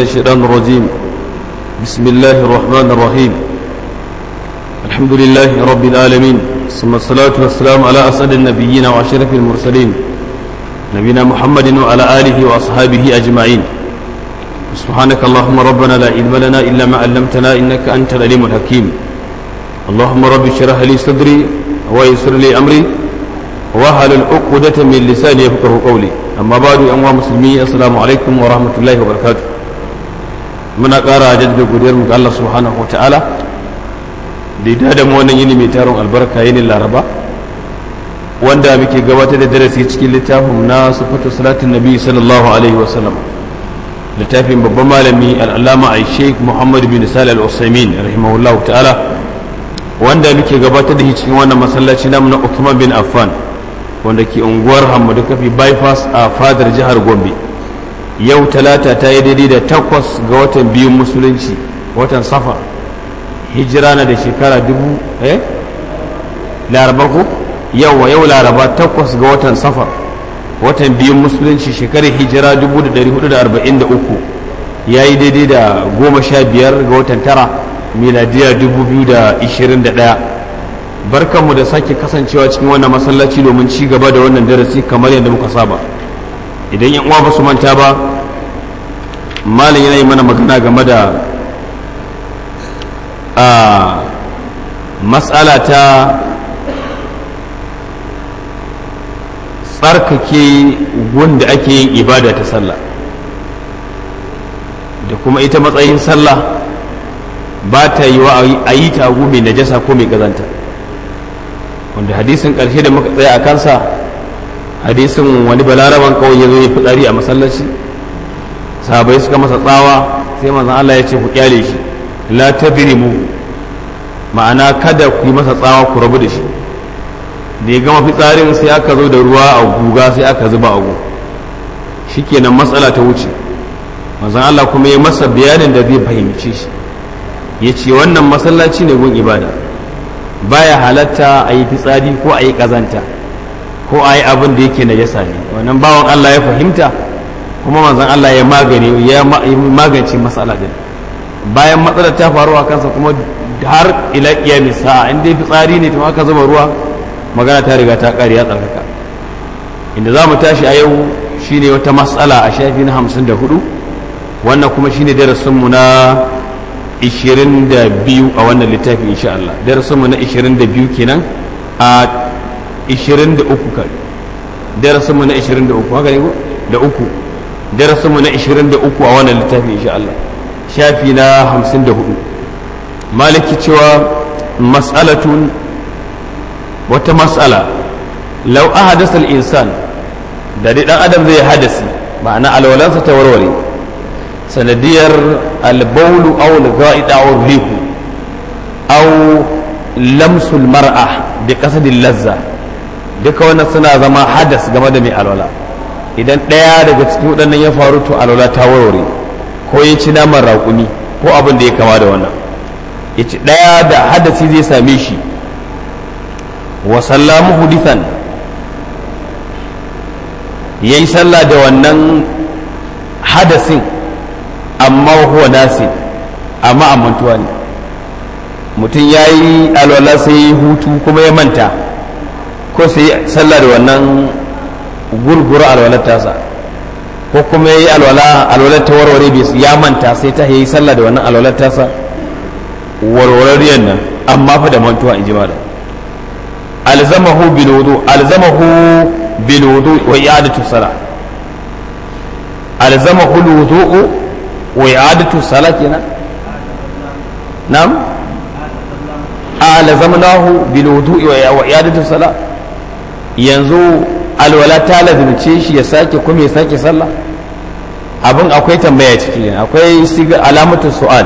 الشيطان الرجيم بسم الله الرحمن الرحيم الحمد لله رب العالمين ثم الصلاة والسلام على أسعد النبيين وأشرف المرسلين نبينا محمد وعلى آله وأصحابه أجمعين سبحانك اللهم ربنا لا علم لنا إلا ما علمتنا إنك أنت العليم الحكيم اللهم رب اشرح لي صدري ويسر لي أمري وهل العقدة من لساني يفقه قولي amma ba da yan musulmi assalamu alaikum wa rahmatullahi wa barakatu muna ƙara jaddada godiyar mu ga Allah subhanahu ta'ala da ya da mu wannan yini mai taron albarka yini laraba wanda muke gabatar da darasi cikin littafin na sifatu salatin nabi sallallahu alaihi wa sallam littafin babban malami al'allama a sheikh muhammad bin salih al-usaimin rahimahullah ta'ala wanda muke gabatar da shi cikin wannan masallaci namu na Uthman bin Affan wanda ke unguwar hamadu kafi bypass a fadar jihar gombe yau talata ta yi daidai da takwas ga watan biyun musulunci watan safar hijira na da shekara dubu eh laraba ko yau yau laraba takwas ga watan safar watan biyun musulunci shekarar hijira 1443 ya yi daidai da goma sha biyar ga watan tara miladiya 2021 barkanmu da sake kasancewa cikin wannan masallaci domin ci gaba da wannan darasi kamar yadda muka saba idan yan uwa ba su manta ba malin yana yi mana magana game da a matsala ta tsarkake wanda ake yin ibada ta sallah da kuma ita matsayin sallah ba ta yi wa a yi tagu mai najasa ko mai gazanta wanda hadisin ƙarshe da muka tsaya a kansa hadisin wani balaraban kawai ya zo ya fitsari a masallaci sahabai suka masa tsawa sai manzon Allah ya ce ku kyale shi la tadrimu ma'ana kada ku yi masa tsawa ku rabu da shi da ya gama fitsarin sai aka zo da ruwa a guga sai aka zuba a gu shikenan matsala ta wuce manzon Allah kuma ya masa bayanin da zai fahimci shi ya ce wannan masallaci ne gun ibada baya halatta a yi fitsari ko a yi ƙazanta ko a yi abin da yake najasa ne wannan bawan Allah ya fahimta kuma manzon Allah ya magani ya magance matsala din bayan matsalar ta faru a kansa kuma har ila qiyamis sa'a in dai fitsari ne to aka zuba ruwa magana ta riga ta ƙare ya tsarkaka inda za mu tashi a yau shine wata matsala a shafi na hamsin da hudu wannan kuma shine darasinmu na 22 a wannan littafi insha Allah darasinmu na 22 kenan a 23 kan darasinmu na 23 haka ne ko da uku darasinmu na 23 a wannan littafi insha Allah shafi na 54 maliki cewa mas'alatun wata mas'ala law ahadasa al-insan da dai dan adam zai hadasi ma'ana alwalansa ta warware sanadiyar albaulu aw al-ga'id aw rihu aw lamsul mar'a bi qasadil lazza duka wannan suna zama hadas game da mai alwala idan ɗaya daga cikin waɗannan ya faru to alwala ta warware ko ya ci naman raƙumi ko abin da ya kama da wannan ya ci ɗaya da hadasi zai same shi wa sallamu hudithan ya yi sallah da wannan hadasin amma huwa nasi amma amantuwa ne mutum ya yi alwala sai yi hutu kuma ya manta ko sai sallah da wannan gurgura alwalar tasa ko kuma ya yi alwala alwalar ta warware bai ya manta sai ta yi sallah da wannan alwalar tasa warwarariyar nan amma fa da mantuwa in ji malam alzamahu bil wudu alzamahu bil wudu wa i'adatu salah alzamahu al wudu وإعادة الصلاة هنا نعم ألزمناه بالوضوء وإعادة الصلاة yanzu alwala ta lazimce shi ya sake kuma ya sake sallah abin akwai tambaya ciki akwai siga alamatu su'al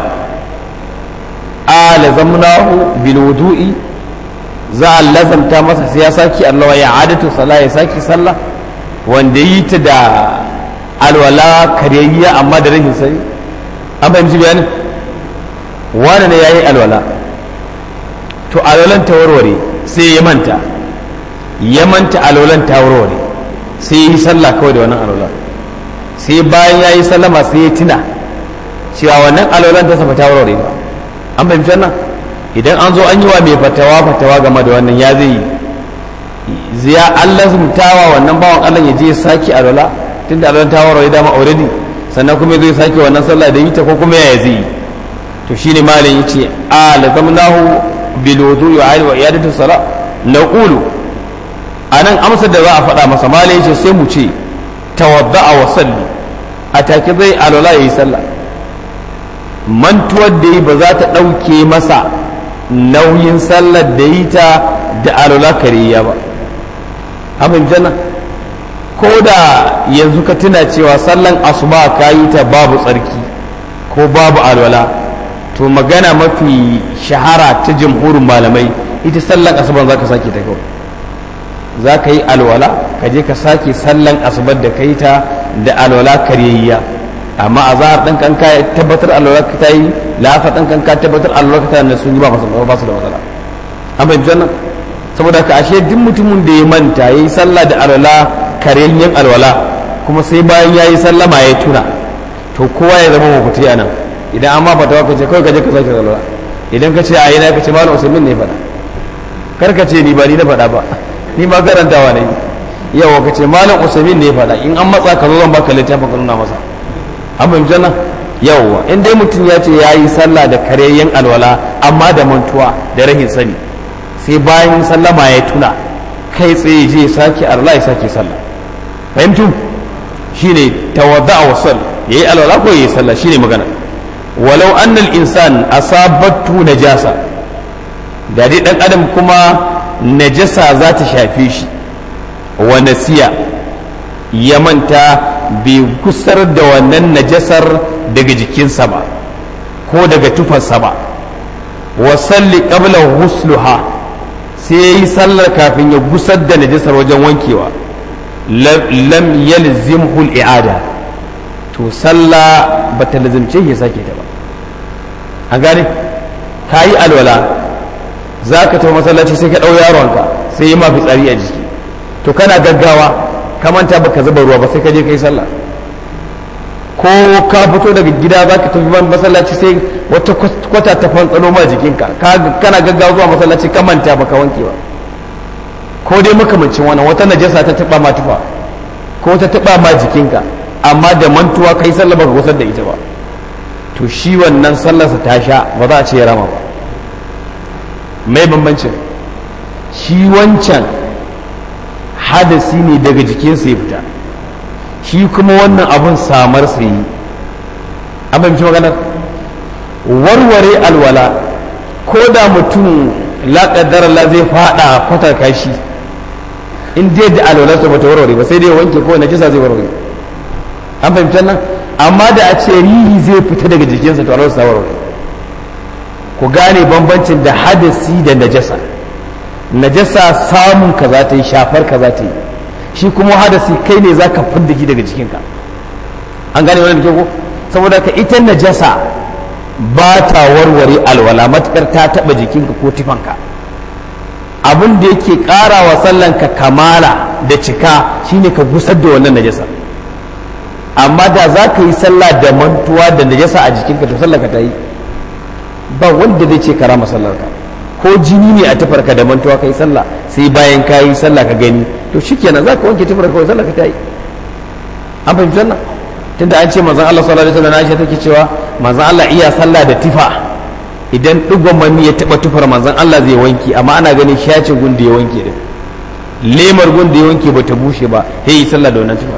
a lazamnahu bil wudu'i za a lazamta masa sai ya sake Allah ya adatu sallah ya sake sallah wanda yi ta da alwala karyayya amma da rashin sani an fahimci bayanin wani ne ya yi alwala to alwalan ta warware sai ya manta ya manta alwalan ta warware sai ya yi sallah kawai da wannan alwala sai bayan ya yi sallama sai ya tuna cewa wannan alwalan ta safa ta warware ba an fahimci wannan idan an zo an yi wa mai fatawa fatawa game da wannan ya zai yi ziya Allah zumtawa wannan bawan Allah ya je ya sake alwala tunda alwalan ta warware dama already sannan kuma zai sake wannan sallah da yi ta ko kuma ya zai yi to shine malam yace a lazamnahu bil wudu'i wa iyadatu salat naqulu anan amsar da za a faɗa masa malam yace sai mu ce tawadda'a wa salli a take zai alwala yayi sallah mantuwar da yi ba za ta ɗauke masa nauyin sallar da yi ta da alwala kariya ba abin jana ko da yanzu ka tuna cewa sallan asuba ka yi ta babu tsarki ko babu alwala to magana mafi shahara ta jamhurin malamai ita sallan asuban za ka sake ta kawai za ka yi alwala ka je ka sake sallan asubar da ka yi ta da alwala karyayya amma a zahar ɗan kan ka tabbatar alwala ka ta yi lafa ɗan kan ka tabbatar alwala ka ta yi sun yi ba su da matsala an fahimci wannan saboda ka ashe duk mutumin da ya manta ya yi sallah da alwala karyayyen alwala kuma sai bayan ya yi sallama ya tuna to kowa ya zama mafuti a nan idan an ma fatawa ka ce kawai ka je ka sake alwala idan ka ce a yi na ka ce malam usaimin ne faɗa kar ka ce ni ba ni na faɗa ba ni ma karantawa ne yawa ka ce malam usaimin ne faɗa in an matsa ka zo zan baka littafin ka nuna masa an fahimci nan yawa in dai mutum ya ce ya yi sallah da karyayyen alwala amma da mantuwa da rahin sani sai bayan sallama ya tuna kai tsaye je sake alwala ya sake sallah fahimtu shine tawadda wa sal yayi alwala ko yayi sallah shine magana walau annal insan asabatu najasa da dai dan adam kuma najasa za ta shafe shi wa nasiya ya manta bai gusar da wannan najasar daga jikinsa ba ko daga tufarsa ba wa salli qabla husluha sai ya yi sallar kafin ya gusar da najasar wajen wankewa lam yalzimhu al-i'ada to sallah ba ta lazimce ya sake ta ba an gane ka yi alwala za ka tafi masallaci sai ka ɗau yaronka sai yi mafi tsari a jiki to kana gaggawa ka manta baka zuba ruwa ba sai ka je ka yi sallah ko ka fito daga gida za ka tafi masallaci sai wata kwata ta fantsano ma jikinka kana gaggawa zuwa masallaci ka manta baka wanke ba ko dai makamancin wannan wata najasa ta taba ma tufa ko ta taba ma jikinka amma da mantuwa kai sallah baka gusar da ita ba to shi wannan sallarsa ta sha ba za a ce ya rama ba mai bambancin shi wancan hadasi ne daga jikinsa ya fita shi kuma wannan abun samar sa yi an fahimci maganar warware alwala ko da mutum laƙaddar Allah zai faɗa kwatar kashi in dai da alwalarsa ba ta warware ba sai dai wanke ko na kisa zai warware an fahimci nan amma da a ce rihi zai fita daga jikinsa to alwalarsa ta warware ku gane bambancin da hadasi da najasa najasa samun ka za ta yi shafar ka za ta yi shi kuma hadasi kai ne za ka fidda shi daga jikinka an gane wani da ko saboda ka ita najasa ba ta warware alwala matukar ta taba jikinka ko tufanka abin da yake ƙara wa sallanka kamala da cika shine ka gusar da wannan najasa amma da za ka yi sallah da mantuwa da najasa a jikinka to sallarka ta yi ba wanda zai ce kara masallarka ko jini ne a tufarka da mantuwa ka yi sallah sai bayan ka yi sallah ka gani to shikenan za ka wanke tufarka kawai sallarka ta yi an fahimci wannan tunda an ce manzon Allah sallallahu alaihi wasallam Aisha take cewa manzon Allah iya sallah da tifa idan digon mani ya taba tufar manzon Allah zai wanke amma ana ganin shacin gun da ya wanke din lemar gun da ya wanke ba ta bushe ba sai yi sallah da wannan tufar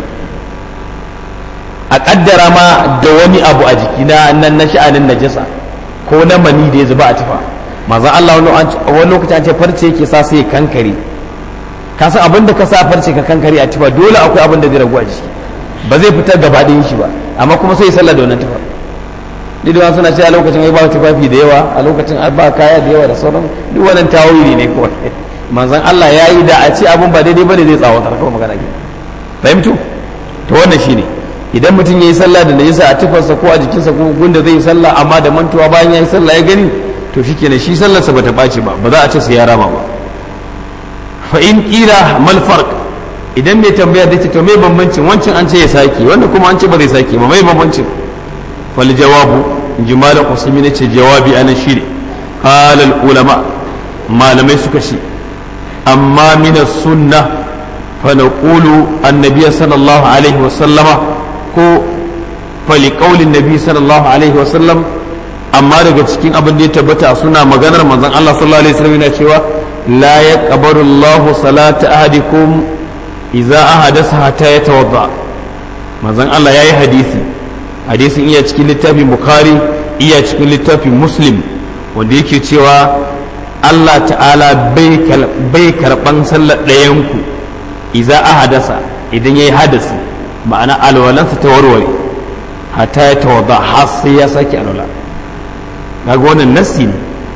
a kaddara ma da wani abu a jiki na nan na sha'anin najasa ko na mani da ya zuba a tufa manzon Allah wani lokaci an ce farce yake sa sai kankare ka san abin da ka sa farce ka kankare a tufa dole akwai abin da zai ragu a jiki ba zai fitar gaba ɗayan shi ba amma kuma sai sallah da wannan tufa duk da suna cewa a lokacin ai ba tufafi da yawa a lokacin ba kaya da yawa da sauran duk wannan tawili ne kawai manzon Allah ya yi da a ce abun ba daidai bane zai tsawatar kawai magana ke fahimtu to wannan shine idan mutum ya yi sallah da najisa a tufarsa ko a jikinsa ko gunda zai yi sallah amma da mantuwa bayan ya yi sallah ya gani to shikenan shi sallarsa bata ɓaci ba ba za a ce sai ya rama ba fa in qila mal farq idan mai tambaya da ce to mai bambancin wancan an ce ya sake wanda kuma an ce ba zai sake ba mai bambancin fal jawabu jimal qasimi ne ce jawabi ana shine qala al ulama malamai suka ce amma min as-sunnah fa naqulu annabi sallallahu alaihi wa sallama ko fa li qawli nabi sallallahu alaihi wa sallam amma daga cikin abin da ya tabbata suna maganar manzon Allah sallallahu alaihi wasallam yana cewa la yaqbalu Allahu salata ahadikum idza ahadasa hatta yatawadda manzon Allah yayi hadisi hadisin iya cikin littafin Bukhari iya cikin littafin Muslim wanda yake cewa Allah ta'ala bai karban sallar ɗayanku idza ahadasa idan yayi hadasi ma'ana alwalansa ta warware hatta ya tawadda har sai ya sake alwala kaga wannan nassi ne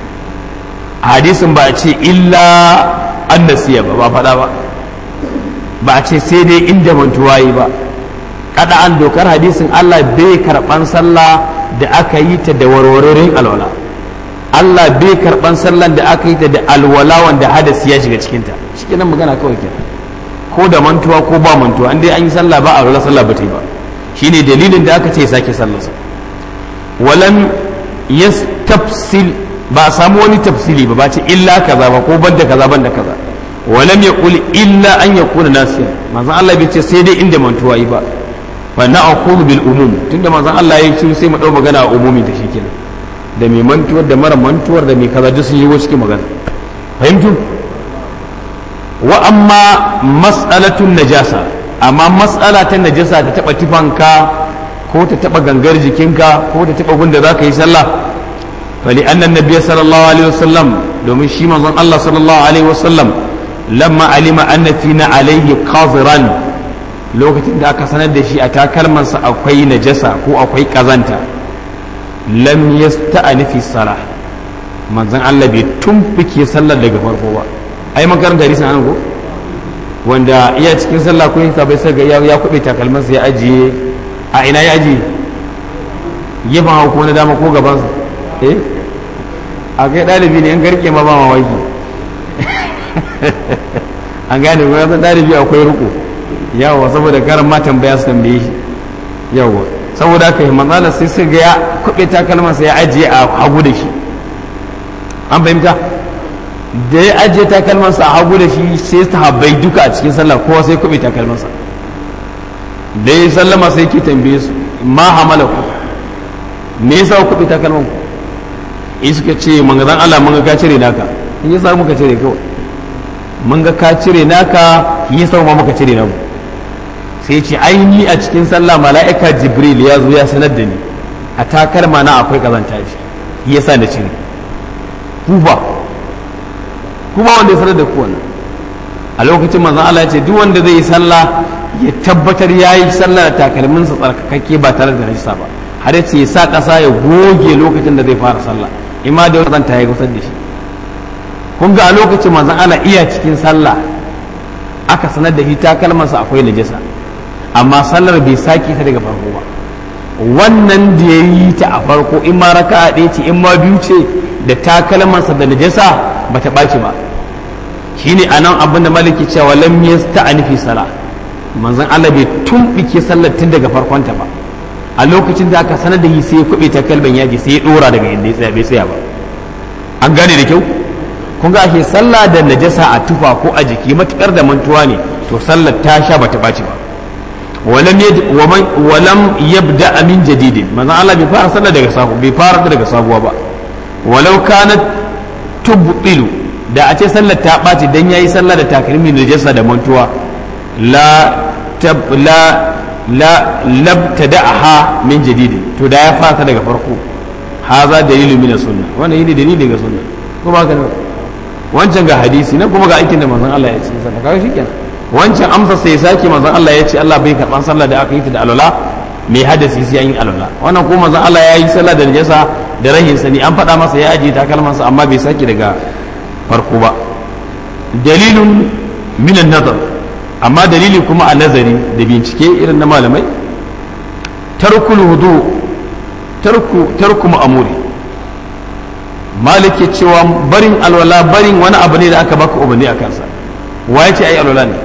hadisin ba a ce illa an nasiya ba ba faɗa ba ba a ce sai dai inda mantuwa yi ba kada an dokar hadisin Allah bai karɓan sallah da aka yi ta da warwarorin alwala Allah bai karɓan sallan da aka yi ta da alwala wanda hadasi ya shiga cikinta shi kenan magana kawai kenan ko da mantuwa ko ba mantuwa an dai an yi sallah ba alwala sallah ba ta yi ba shine dalilin da aka ce sake sallarsa walam yastafsil ba a samu wani tafsili ba ba ce illa kaza ba ko banda kaza banda kaza walam yaqul illa an yakuna nasiya manzon Allah bai ce sai dai inda mantuwa yi ba fa na'khudhu bil umum tunda manzon Allah ya yi sai mu dau magana a umumi da shi kenan da mai mantuwar da mara mantuwar da mai kaza duk sun yi wasu magana fahimtu wa amma mas'alatun najasa amma mas'ala ta najasa ta taba tufanka ko ta taba gangar jikinka ko ta taba gunda za ka yi sallah fali annan nabiy sallallahu alaihi wasallam domin shi manzon Allah sallallahu alaihi wasallam lamma alima anna fina alaihi qaziran lokacin da aka sanar da shi a takalmansa akwai najasa ko akwai kazanta lam yasta'ani fi salah manzon Allah bai tumfike sallar daga farko ba ai makaranta hadisin anan ko wanda iya cikin sallah ko yin bai sai ga ya kube takalmansa ya ajiye a ina ya ajiye gefen hau ko na dama ko gabansa eh a kai ɗalibi ne an garke ma ba mamaki an gane ko yasan ɗalibi akwai riko yawa saboda karan ma tambaya su tambaye shi yawa saboda haka yi matsalar sai sai ga ya kuɓe takalmansa ya ajiye a hagu da shi an fahimta da ya ajiye takalmansa a hagu da shi sai ta habbai duka a cikin sallah kowa sai kuɓe takalmansa da ya sallama sai ke tambaye su ma hamala ku me yasa ku kuɓe takalman ku in suka ce manzan Allah mun ga ka cire naka in yasa muka cire kawai mun ga ka cire naka yasa ma muka cire namu sai ce aini a cikin sallah mala'ika jibril ya zo ya sanar da ni a takalma na akwai kazanta shi yasa na cire kufa kuma wanda ya sanar da ku wannan a lokacin manzon Allah ya ce duk wanda zai yi sallah ya tabbatar ya yi sallah da takalminsa tsarkakakke ba tare da rajista ba har ya ce ya sa ƙasa ya goge lokacin da zai fara sallah ima da wani ta ya gusar da shi kun ga a lokacin manzon Allah iya cikin sallah aka sanar da shi takalmansa akwai najasa amma sallar bai sake ta daga farko ba wannan da ya yi ta a farko in ma raka'a ɗaya ce in ma biyu ce da takalmansa da najasa ba ta ɓaci ba shine anan abin da maliki cewa lam yasta'ani fi sala manzon Allah bai tumbike sallar tun daga farkonta ba a lokacin da aka sanar da yi sai ya kuɓe takalman yaji sai ya ɗora daga inda ya tsaya bai tsaya ba an gane da kyau kun ga ashe sallah da najasa a tufa ko a jiki matukar da mantuwa ne to sallar ta sha bata ɓaci ba walam yabda min jadidin manzon Allah bai fara sallah daga sabu bai fara daga sabuwa ba walau kanat tubtilu da a ce sallar ta ɓaci dan yayi sallah da takalmin najasa da mantuwa la tab la la labtada'aha min jadidin to da ya fara daga farko haza dalilu min sunna wannan yine dalili ga sunna kuma ga wancan ga hadisi na kuma ga aikin da manzon Allah ya ce sallah kaga shikenan wancan amsa sai sake manzon Allah ya ce Allah bai karban sallah da aka yi ta da alwala mai hadasi sai an yi alwala wannan kuma manzon Allah ya yi sallah da najasa da rahin sani an faɗa masa ya ajiye takalmansa amma bai sake daga farko ba dalilun minan nazar amma dalili kuma a nazari da bincike irin na malamai tarkul hudu tarku tarku ma'amuri malike cewa barin alwala barin wani abu ne da aka baka umarni a kansa wa ya ce ayi alwala ne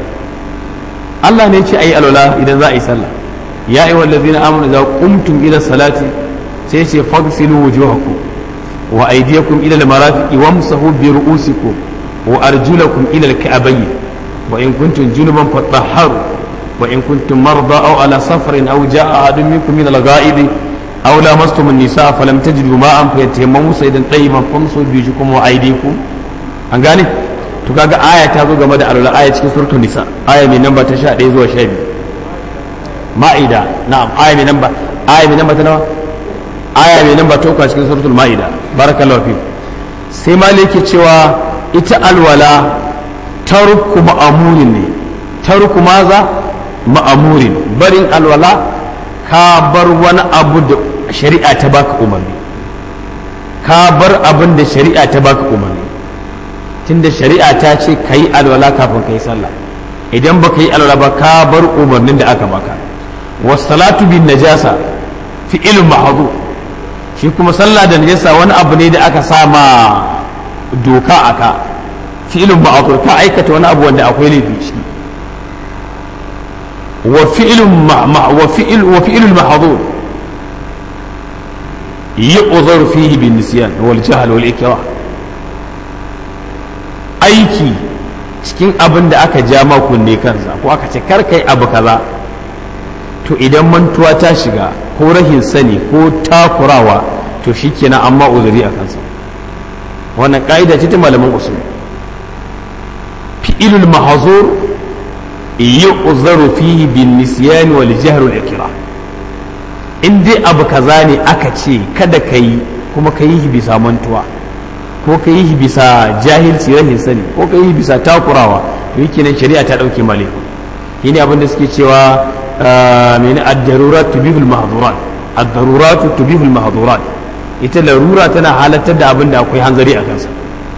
Allah ne ce ayi alwala idan za a yi sallah ya ayi wallazina amanu idza qumtum ila salati sai ce fagsilu wujuhakum wa aydiyakum ila al-marafiqi wamsahu bi ru'usikum wa arjulakum ila al-ka'bayn wa in kuntum junuban fatahharu wa in kuntum marda aw ala safarin aw jaa ahadun minkum min al-gha'id aw lamastum an-nisaa falam tajidu ma'an fayatayammamu sayyidan tayyiban famsu bi wujuhakum wa aydikum an gane to kaga aya ta zo game da alwala aya cikin suratul nisa aya mai namba ta 11 zuwa 12 ma'ida na'am aya mai namba aya mai namba ta nawa aya mai namba ta uku a cikin suratul ma'ida barakallahu fi sai maliki cewa ita alwala tarku ma'amurin ne tarku maza ma'amurin barin alwala ka bar wani abu da shari'a ta baka umarni ka bar abin da shari'a ta baka umarni tunda shari'a ta ce ka yi alwala kafin ka yi sallah idan ba ka yi alwala ba ka bar umarnin da aka baka wasalatu bin najasa fi ilm mahadu shi kuma sallah da najasa wani abu ne da aka sama doka aka fi ilm mahadu ka aikata wani abu wanda akwai laifi shi wa fi'lun wa fi'l wa fi'lul mahdur yu'dhar fihi bin nisyan wal jahl wal ikrah aiki cikin abin da aka ja kunne kansa ko aka ce karkai abu kaza to idan mantuwa ta shiga ko rahin sani ko takurawa to shikenan amma uzuri a kansa wannan ka'ida ce ta malaman usul fi'ilul mahzur yu'zaru fihi bin nisyan wal jahr wal ikra in dai abu kaza ne aka ce kada kai kuma ka yi bisa mantuwa ko ka yi bisa jahilci rahin sani ko ka yi bisa takurawa to yake nan shari'a ta dauke male shi ne abin da suke cewa mene ad-darurat tubihul mahdurat ad-darurat tubihul mahdurat ita larura tana halartar da abin da akwai hanzari a kansa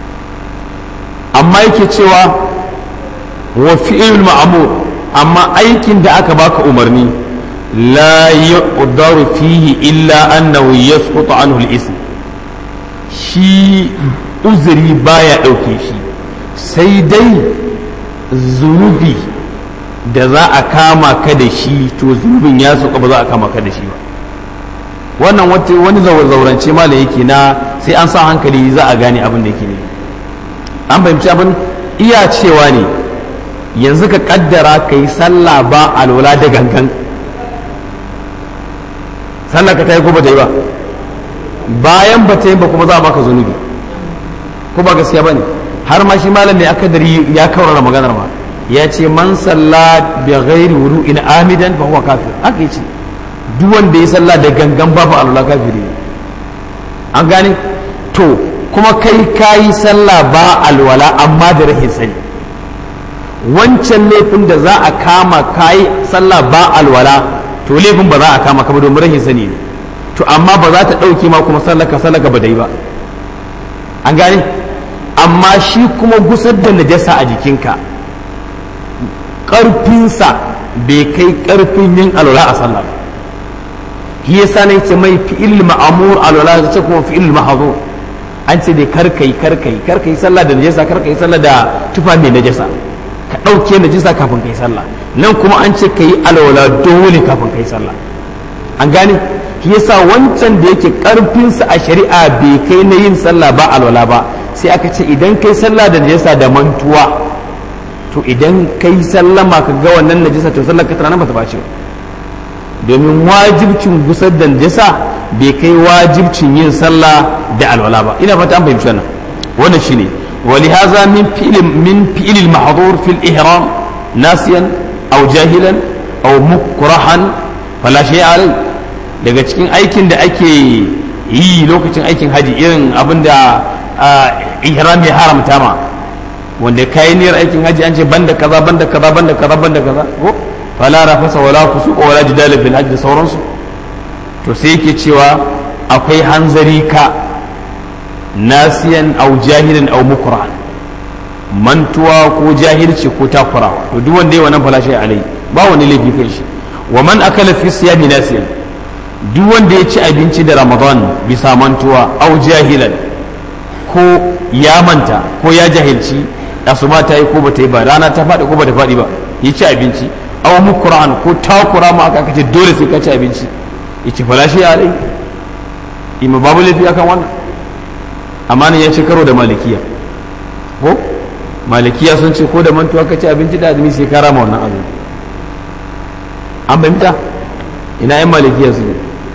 amma yake cewa wa fi'il ma'mur amma aikin da aka baka umarni la yuqdaru fihi illa annahu yasqutu anhu al-ism shi uzuri baya ɗauke shi sai dai zunubi da za a kama ka da shi to zunubin ya sauka ba za a kama ka da shi ba wannan wani zaurance ma da yake na sai an sa hankali za a gane abin da yake ne an fahimci abin iya cewa ne yanzu ka kaddara ka yi sallah ba alwala da gangan sallah ka ta yi ko ba ta yi ba bayan ba ta yi ba kuma za a baka zunubi ko ba gaskiya ba ne har ma shi malam mai akadari ya kaurara maganar ma ya ce man salla bi ghairi wudu'in amidan fa huwa kafir haka yace duk wanda ya salla da gangan babu Allah kafiri an gane to kuma kai kayi sallah ba alwala amma da rahin sani wancan laifin da za a kama kayi sallah ba alwala to laifin ba za a kama ka ba domin rahin sani ne to amma ba za ta ɗauke ma kuma sallaka sallaka ba dai ba an gane amma shi kuma gusar da najasa a jikinka ƙarfinsa bai kai ƙarfin yin alwala a sallah ba shi yasa ne ce mai fi'il ma'amur alwala ta ce kuma fi'il mahzur an ce dai karkai karkai karkai sallah da najasa karkai sallah da tufa mai najasa ka ɗauke najasa kafin kai sallah nan kuma an ce ka yi alwala dole kafin kai sallah an gane shi yasa wancan da yake karfinsa a shari'a bai kai na yin sallah ba alwala ba sai aka ce idan kai sallah da najasa da mantuwa to idan kai sallama ka ga wannan najasa to sallar ka tana nan ba ta bace domin wajibcin gusar da najasa bai kai wajibcin yin sallah da alwala ba ina fata an fahimci wannan wannan shine ولهذا من فعل من فعل المحظور في الإحرام ناسيا أو جاهلا أو مكرها فلا شيء عليه daga cikin aikin da ake yi lokacin aikin haji irin abin da ihram ya haramta ma wanda kayi niyyar aikin haji an ce banda kaza banda kaza banda kaza banda kaza ko fala rafasa wala fusuqa wala jidala fil hajj da sauransu to sai yake cewa akwai hanzari ka nasiyan aw jahilan aw mukran mantuwa ko jahilci ko takurawa to duk wanda ya wannan fala shi alai ba wani laifi kai shi wa man akala fi siyami nasiyan duk wanda ya ci abinci da ramadan bisa mantuwa au jahilan ko ya manta ko ya jahilci asuma ta yi ko ba ta yi ba rana ta faɗi ko ba ta faɗi ba ya ci abinci au mukran ko takura ma aka kace dole sai ka ci abinci ya ci falashi ya dai ima babu laifi akan wannan amma ne ya ci karo da malikiya ko malikiya sun ce ko da mantuwa ka ci abinci da azumi sai ka rama wannan azumi an fahimta ina yan malikiya su ne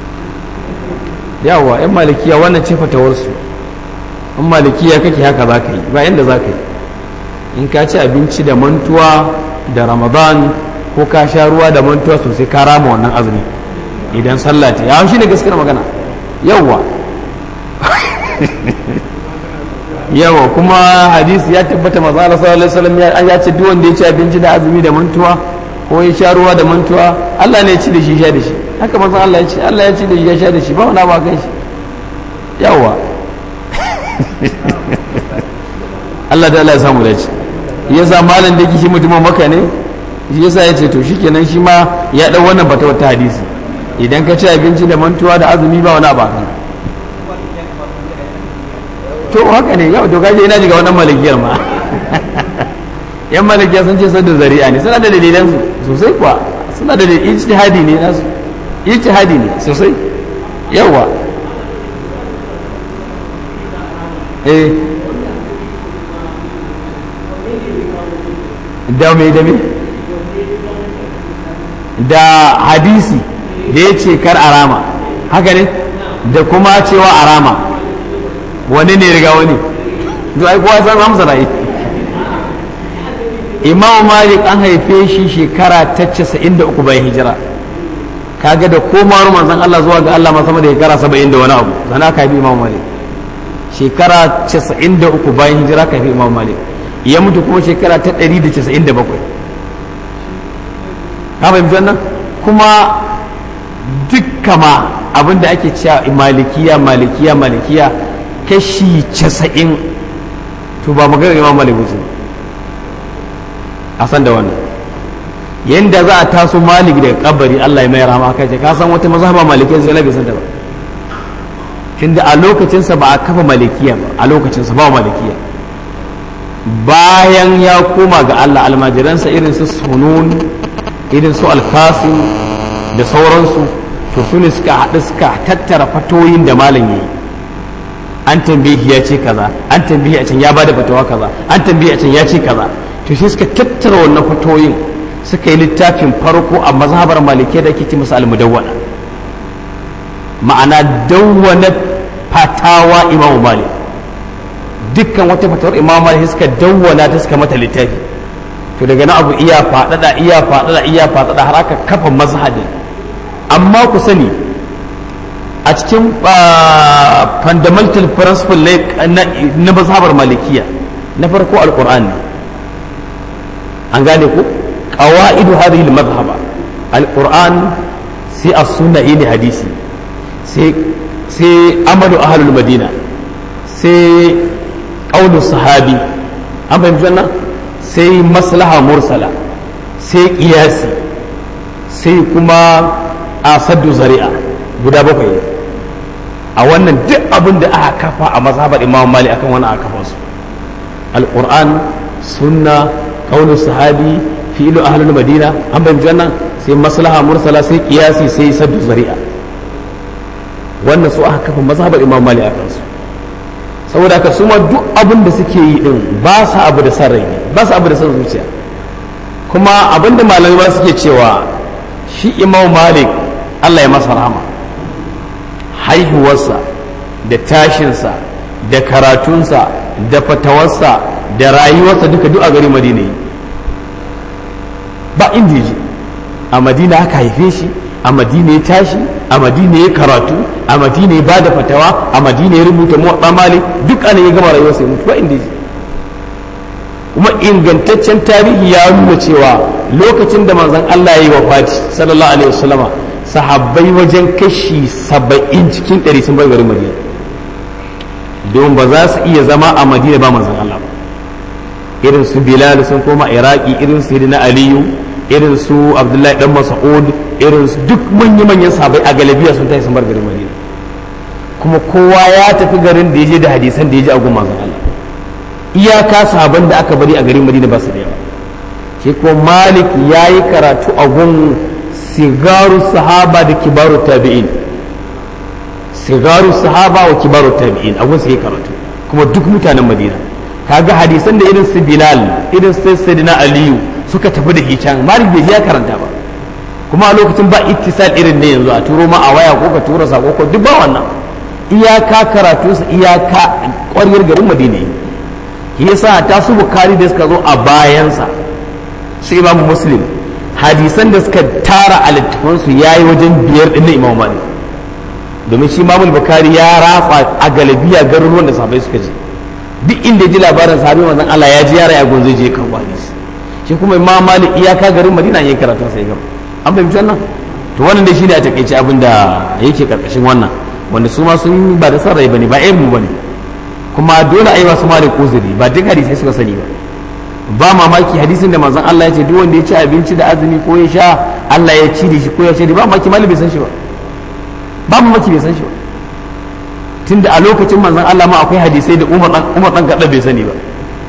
yawa yan malikiya wannan ce fatawarsu in malikiya kake haka za ka yi ba inda za ka yi in ka ci abinci da mantuwa da ramadan ko ka sha ruwa da mantuwa sosai ka rama wannan azumi idan sallah ta yawon shi ne gaskiyar magana yawa yawa kuma hadisi ya tabbata maza Allah sallallahu alaihi wasallam ya ce duk wanda ya ci abinci da azumi da mantuwa ko ya sha ruwa da mantuwa Allah ne ya ci da shi sha da shi haka maza Allah ya ce Allah ya ci da shi ya sha da shi ba wani ba kai shi yawa Allah da Allah ya samu dace yasa malam da yake shi mutumin maka ne shi yasa ya ce to shikenan shi ma ya dau wannan bata wata hadisi idan ka ci abinci da mantuwa da azumi ba wani ba kan to haka ne yau to kaje ina jiga wannan malikiyar ma yan malikiya sun ce sadda zari'a ne suna da dalilan su sosai kuwa suna da ijtihadi ne nasu ijtihadi ne sosai yawa eh da mai da mai da hadisi da ya ce kar arama haka ne da kuma cewa arama wani ne riga wani to ai kowa san amsa rai imam malik an haife shi shekara ta 93 bayan hijira kaga da komawar manzon Allah zuwa ga Allah ma sama da shekara 70 da wani abu sana ka bi imam malik shekara 93 bayan hijira ka fi imam malik ya mutu kuma shekara ta 197 ka fahimci wannan kuma dukka ma abinda ake cewa malikiya malikiya malikiya kashi 90 to ba maganar imam malik wuce a san da wannan yanda za a taso malik daga kabari Allah ya mai rama kai ka san wata mazhaba malikiya zai bai san ta ba tunda a lokacinsa ba a kafa malikiya ba a lokacinsa ba malikiya bayan ya koma ga Allah almajiransa irin su sunun irin su alkasim da sauransu to su ne suka haɗu suka tattara fatoyin da malam yi an tambaye ya ce kaza an tambaye a can ya bada fatawa kaza an tambaye a can ya ce kaza to shi suka tattara wannan fatoyin suka yi littafin farko a mazhabar malikiya da ake ce masa almudawwana ma'ana dawwana fatawa imamu malik dukkan wata fatawar imamu malik suka dawwana ta suka mata littafi to daga na abu iya faɗaɗa iya faɗaɗa iya faɗaɗa har aka kafa mazhabin amma ku sani a cikin fundamental principle na mazhabar malikiya na farko alqur'ani an gane ku qawaidu hadhihi al-madhhaba alqur'an sai as-sunna ne hadisi sai sai amalu ahlul madina sai qaulu sahabi an fahimci wannan sai maslaha mursala sai qiyasi sai kuma asaddu zari'a guda bakwai a wannan duk abin da aka kafa a mazhabar imam mali akan wani aka kafa su alquran sunna qaulu sahabi fi'lu ahlul madina an fahimci wannan sai maslaha mursala sai qiyasi sai saddu zari'a wannan su aka kafa mazhabar imam mali a kansu saboda haka su ma duk abin da suke yi din ba su abu da san rai ba su abu da san zuciya kuma abin da malamai ba suke cewa shi imam malik allah ya masa rahama haihuwarsa da tashinsa da karatunsa da fatawarsa da rayuwarsa duka duk a gari madina ba inda ji a madina aka haife shi a madina ya tashi a madina ya karatu a madina ya bada fatawa a madina ya rubuta muwaɗa mali duk ana ya gama rayuwar sai mutu ba inda ji kuma ingantaccen tarihi ya nuna cewa lokacin da manzon Allah ya yi wafati sallallahu alaihi wasallama sahabbai wajen kashi saba'in cikin ɗari sun bar garin madina don ba za su iya zama a madina ba manzon Allah ba irin su bilal sun koma iraki irin su na aliyu irin su abdullahi dan mas'ud irin su duk manya manyan sahabbai a galabiya sun tafi sun bar garin madina kuma kowa ya tafi garin da ya je da hadisan da ya ji a gun manzon Allah iyaka sahaban da aka bari a garin madina ba su da yawa shi ko malik ya yi karatu a gun sigaru sahaba da kibaru tabi'in sigaru sahaba wa kibaru tabi'in abun sai karatu kuma duk mutanen madina kaga hadisan da irin su bilal irin su sayyidina aliyu suka tafi da hican malik bai ya karanta ba kuma a lokacin ba ittisal irin ne yanzu a turo ma a waya ko ka tura sako ko duk ba wannan iyaka karatu su iyaka ƙwaryar garin madina yi yasa ta su bukari da suka zo a bayansa su imam muslim hadisan da suka tara a littafansu ya yi wajen biyar ɗin na imam malik domin shi imam bukari ya rafa a galibiya garuruwan da sahabbai suka je duk inda ji labarin sahabi manzon Allah ya ji yara ya gonzo je kan hadisi shi kuma imam malik iyaka garin madina yayin karatun sai gaba an fahimci wannan to wannan dai shine a takaice abin da yake karkashin wannan wanda su ma sun ba da san rai bane ba ƴan mu bane kuma dole a yi masu malik uzuri ba duk hadisai suka sani ba ba mamaki hadisin da manzon Allah ya ce duk wanda ya ci abinci da azumi ko ya sha Allah ya ci da shi ko ya ce ba mamaki malik bai san shi ba ba mamaki bai san shi ba tunda a lokacin manzon Allah ma akwai hadisai da Umar dan Umar dan kadda bai sani ba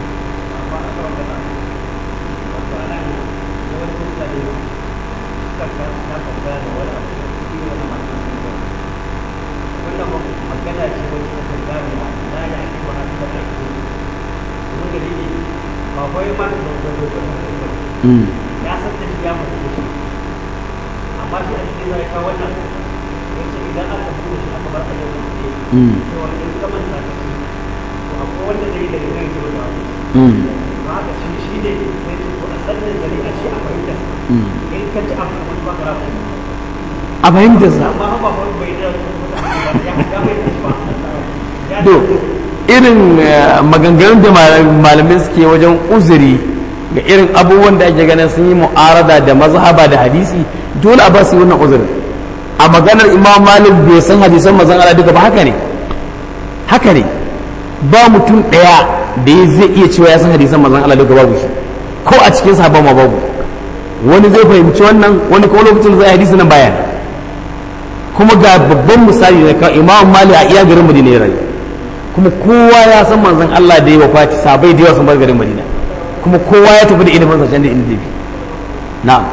ya san da shi ya mutu da shi amma shi a cikin zai kawo wannan yace idan aka buɗe shi aka bar a yau da ke cewa in ka manta ka ci to akwai wanda zai da kan ki da ba haka shi shi ne sai ce to a sannan gari a ce a fahimta in ka ci abu kuma ba ka rafa a fahimtar sa amma ba ba bai da ya ga bai da shi ba ya do irin maganganun da malamai suke wajen uzuri ga irin abubuwan da ake ganin sun yi mu'arada da mazhaba da hadisi dole a ba su wannan uzurin a maganar imam malik bai san hadisan mazan ala duka ba haka ne haka ne ba mutum ɗaya da ya zai iya cewa ya san hadisan mazan ala duka babu shi ko a cikin sahabban ma babu wani zai fahimci wannan wani kuma lokacin zai hadisi nan baya kuma ga babban misali na kawai imam malik a iya garin madina ya rayu kuma kowa ya san manzon Allah da ya wafati sabai da yawa sun bar garin madina kuma kowa ya tafi da ilimin sa can da inda bi na'am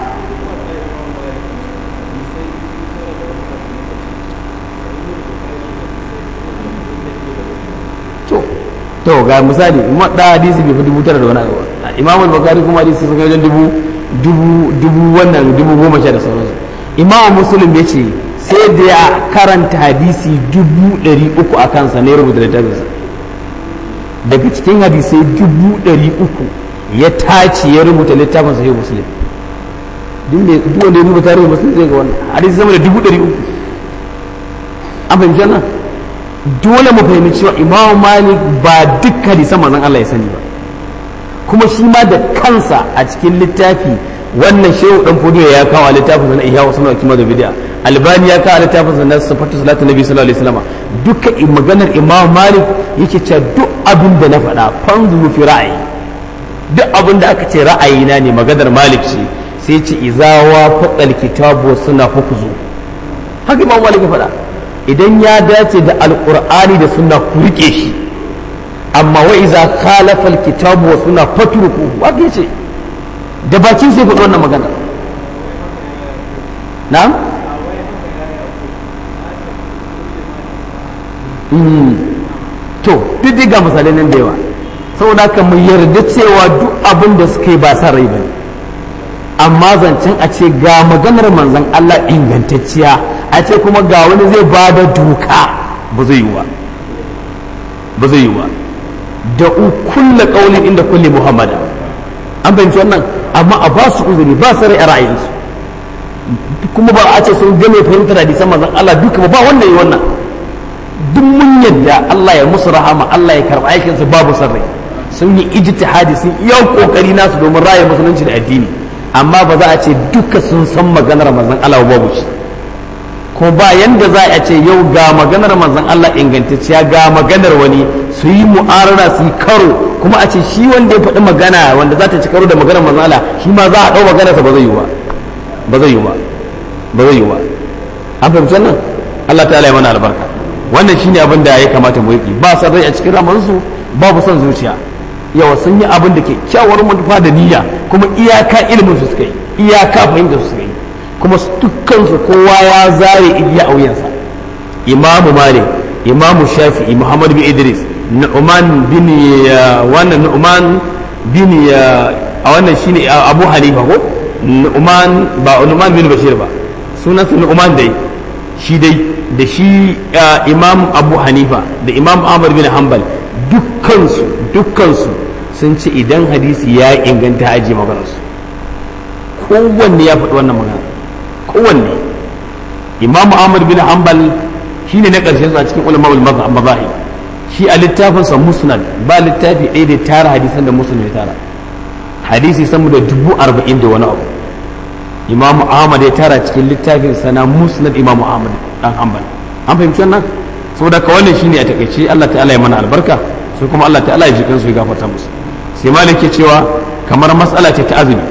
to to ga misali kuma da hadisi bai fi dubu tara da wani abu ba imamu bakari kuma hadisi sun kai wajen dubu dubu dubu wannan dubu goma sha da sauransu imamu muslim ya ce sai da ya karanta hadisi dubu ɗari uku a kansa ne rubuta littafinsa daga cikin hadisai dubu ɗari uku ya tace ya rubuta littafin sahih muslim duk wanda ya rubuta tarihin muslim zai ga wannan hadisi sama da dubu ɗari uku an fahimci wannan dole mu fahimci cewa imamu malik ba duk hadisan manzon Allah ya sani ba kuma shi ma da kansa a cikin littafi wannan shehu dan fodiyo ya kawo a littafin na ihya wasu na kima da bid'a albani ya kawo a littafin sa na sifatu salatu nabi sallallahu alaihi wasallam duka maganar imam malik yake cewa duk abin da na faɗa fanzuru fi ra'ayi duk abin da aka ce ra'ayina ne maganar malik ce sai ce izawa faqal kitabu suna hukuzu haka imam malik ya faɗa idan ya dace da alqur'ani da sunna ku rike shi amma wa iza khalafa alkitabu wa sunna fatruku haka yace da bakin sai faɗi wannan magana na'am to duk ga misalai nan da yawa saboda haka mu yarda cewa duk abin da suka yi ba sa rai bane amma zancen a ce ga maganar manzon Allah ingantacciya a ce kuma ga wani zai ba da doka ba zai yi ba ba zai yi ba da kulla qaulin inda kulli muhammada an fahimci wannan amma a ba su uzuri ba su rai a ra'ayinsu kuma ba a ce sun game fahimtar hadisan manzon Allah duka ba wanda yi wannan duk mun yadda Allah ya musu rahama Allah ya karɓa aikin su babu son rai sun yi ijtihadi sun iya kokari nasu domin raya musulunci da addini amma ba za a ce duka sun san maganar manzon Allah babu shi ko ba yanda za a ce yau ga maganar manzon Allah ingantacciya ga maganar wani su yi mu'arara su yi karo kuma a ce shi wanda ya faɗi magana wanda za ta ci karo da maganar manzon Allah shi ma za a ɗau maganarsa ba zai yi ba ba zai yi ba ba zai yi ba an fahimci wannan Allah ta'ala ya mana albarka wannan shine abin da ya kamata mu yi ba san rai a cikin ramansu babu son zuciya yawa sun yi abin da ke kyawar manufa da niyya kuma iyaka ilimin su suka yi iyaka fahimta su suka yi kuma dukkan su kowa ya zare igiya a wuyansa imamu malik imamu shafi'i muhammad bin idris nu'man bin wannan nu'man bin a wannan shine abu hanifa ko nu'man ba nu'man bin bashir ba sunansa nu'man dai shi dai da shi imam abu hanifa da imam ahmad bin hanbal dukkansu dukkansu sun ce idan hadisi ya inganta aji maganarsu kowanne ya faɗi wannan magana kowanne imam ahmad bin hanbal shine na ƙarshen a cikin ulama mazahib shi a littafinsa musnad ba littafi ɗaya da tara hadisan da musnad ya tara hadisi sama da dubu arba'in da wani abu imam ahmad ya tara cikin littafin sana musnad imam ahmad dan hanbal an fahimci wannan saboda ka wannan shine a takaice Allah ta'ala ya mana albarka sai kuma Allah ta'ala ya jikin su ya gafarta musu sai malik ke cewa kamar matsala ce ta azumi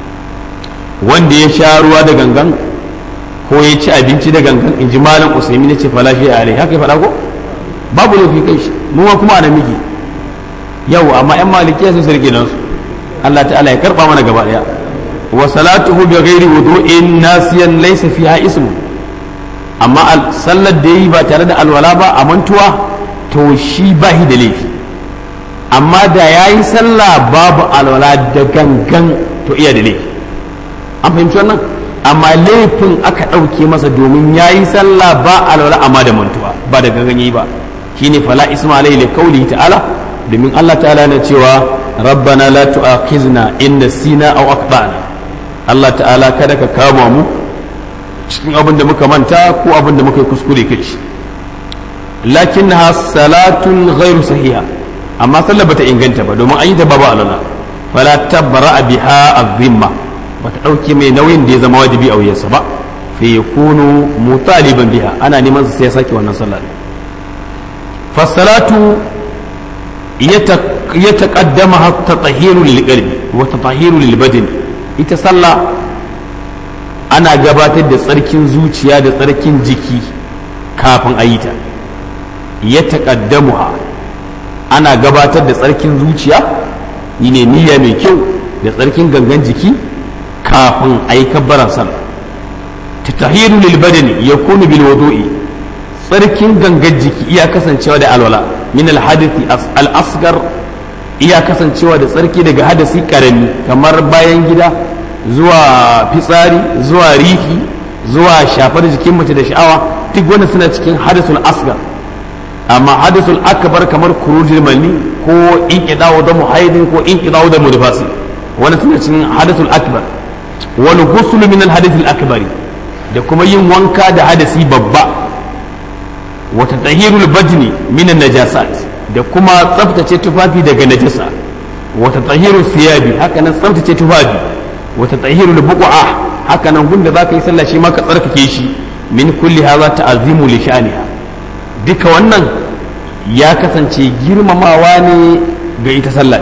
wanda ya sha ruwa da gangan ko ya ci abinci da gangan in ji malam usaimi ne ce fala shi alai haka ya faɗa ko babu laifi kai shi mu kuma ana miki yau amma yan malikiya sun sarki nan su Allah ta'ala ya karba mana gaba daya wa salatuhu bi ghairi wudu'in nasiyan laysa fiha ismu amma sallar da yi ba tare da alwala ba a mantuwa to shi ba shi da laifi amma da yayi sallah babu alwala da gangan to iya da laifi an fahimci wannan amma laifin aka ɗauke masa domin ya yi sallah ba alwala amma da mantuwa ba da gangan yi ba shine fala isma alaihi li qawlihi ta'ala domin Allah ta'ala na cewa rabbana la tu'akhizna in nasina aw akhtana Allah ta'ala kada ka kama mu cikin abin da muka manta ko abin da muka yi kuskure kai shi lakinnaha salatun ghairu sahiha amma sallah bata inganta ba domin an yi ta babu alwala fala tabra biha az-zimma bata ɗauke mai nauyin da ya zama wajibi a wuyansa ba fa yakunu mutaliban biha ana neman sai ya sake wannan sallah fasalatu ya taqaddama hatta tahiru lil qalbi wa tatahiru lil badani ita sallah ana gabatar da tsarkin zuciya da tsarkin jiki kafin a yi ta ya taqaddamuha ana gabatar da tsarkin zuciya ne niyya mai kyau da tsarkin gangan jiki kafin a yi kabbaran sallah tatahiru lil badani yakunu bil wudu'i tsarkin gangan jiki iya kasancewa da alwala min al hadithi al asgar iya kasancewa da tsarki daga hadasi karami kamar bayan gida zuwa fitsari zuwa rihi zuwa shafar jikin mace da sha'awa duk wanda suna cikin hadasul asgar amma hadasul akbar kamar kurujul mani ko in kidawo da muhaidin ko in kidawo da mudfasi wanda suna cikin hadasul akbar wal ghusl min al hadith al akbari da kuma yin wanka da hadasi babba wata tahirul badni min an najasat da kuma tsaftace tufafi daga najasa wata tahirul siyabi haka nan tsaftace tufafi wata tahirul buqa haka nan gunda zaka yi sallah shi ma ka tsarkake shi min kulli hadha ta'azimu li sha'niha duka wannan ya kasance girmamawa ne ga ita sallah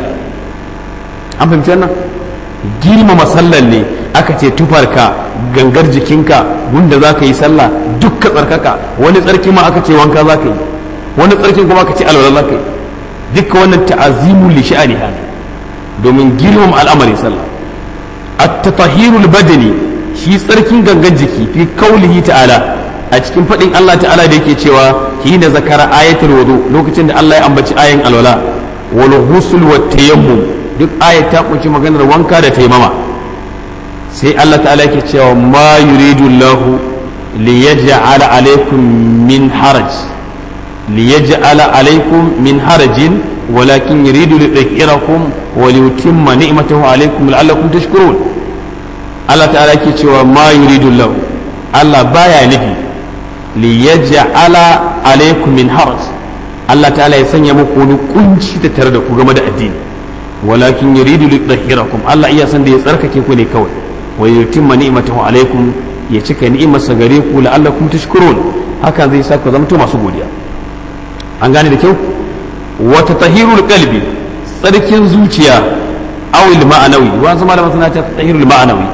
an fahimci wannan girmama sallar ne aka ce tufarka gangar jikinka gunda za ka yi sallah dukka tsarkaka wani tsarki ma aka ce wanka za ka yi wani tsarkin kuma aka ce alwala za ka yi dukka wannan ta'azimu li sha'ani hada domin girmama al'amarin sallah at-tatahirul badani shi tsarkin gangan jiki fi kaulihi ta'ala a cikin faɗin Allah ta'ala da yake cewa hina zakara ayatul wudu lokacin da Allah ya ambaci ayin alwala wal ghusl wat tayammum duk ayat ta kunshi maganar wanka da taimama sai Allah ta'ala yake cewa ma yuridu Allah li yaj'ala alaykum min haraj li yaj'ala alaykum min harajin walakin yuridu li yudhhirakum wa li yutimma ni'matahu alaykum la'allakum tashkurun Allah ta'ala yake cewa ma yuridu Allah Allah baya nufi li yaj'ala alaykum min haraj Allah ta'ala ya sanya muku wani kunci da tare da ku game da addini walakin yuridu li yudhhirakum Allah iya san da ya tsarkake ku ne kawai wa yutimma ni'matahu alaikum ya cika ni'imarsa gare ku la'allakum tashkurun hakan zai sa ku zamto masu godiya an gane da kyau wa tatahirul qalbi tsarkin zuciya aw al ma'anawi wa zama da masana ta tatahirul ma'anawi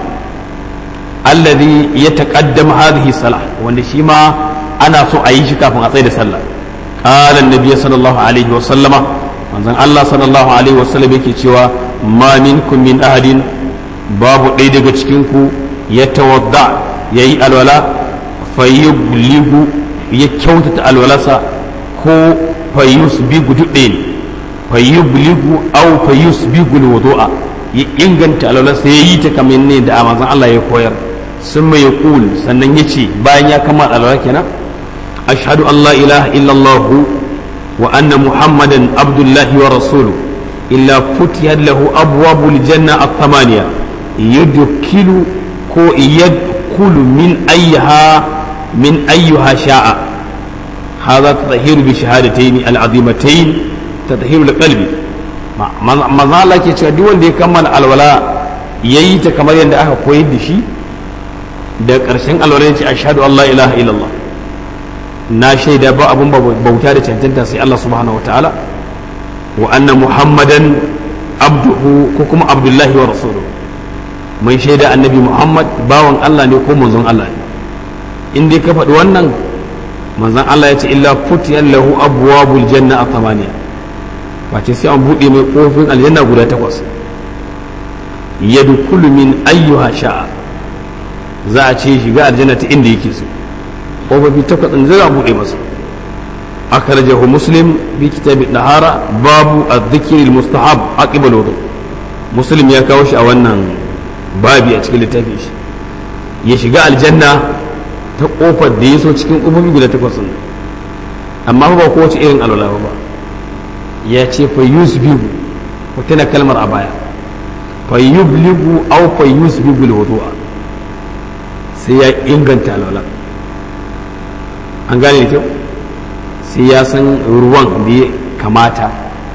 alladhi yataqaddam hadhihi salah wanda shi ma ana so a yi shi kafin a tsaye da sallah qala an-nabiy sallallahu alaihi wa sallama manzon Allah sallallahu alaihi wa sallam yake cewa ma minkum min ahadin babu ɗaya daga cikinku ya tawadda ya yi alwala fayyubligu ya kyautata alwalarsa ko fayus bi guduɗe ne fayubligu au fayus bi gulwudu'a ya inganta alwalarsa ya yi ta kamar ne da amazan Allah ya koyar sun mai ya kul sannan ya ce bayan ya kama alwala kenan ashhadu an la ilaha illallah wa anna muhammadan abdullahi wa rasuluhu illa futiyat lahu abwabul janna at-thamaniya yudkilu ko yadkhulu min ayyaha min ayyuha sha'a hadha tatahiru bi shahadatayn al-azimatayn tatahiru al-qalbi maza Allah ke cewa duk wanda ya kammala alwala yayi ta kamar yadda aka koyar da shi da ƙarshen alwala ya ce ashhadu an la ilaha illallah na shaida ba abun bauta da cancanta sai Allah subhanahu wa ta'ala wa anna muhammadan abduhu ko kuma abdullahi wa rasuluhu mai shaida annabi muhammad bawan Allah ne ko manzon Allah ne in dai ka faɗi wannan manzon Allah ya ce illa futiyan lahu abwabul janna a thamaniya wace sai an buɗe mai ƙofin aljanna guda takwas yadkhulu min ayyuha sha'a za a ce shiga aljanna ta inda yake so ƙofofi takwas ɗin zai a buɗe masa أخرجه مسلم في كتاب الطهارة باب الذكر المستحب عقب الوضوء مسلم يا كاوش أولا بابي أتكلم تافيش يشجع الجنة تقوف الديس وتشكين قوم بلا تقصن أما هو قوة إيرن على الله بابا يا شيء فيسبب وتنا كلمة أبايا فيبلغ أو فيسبب الوضوء سيا إنغنت على الله أنقال لي sai ya san ruwan da ya kamata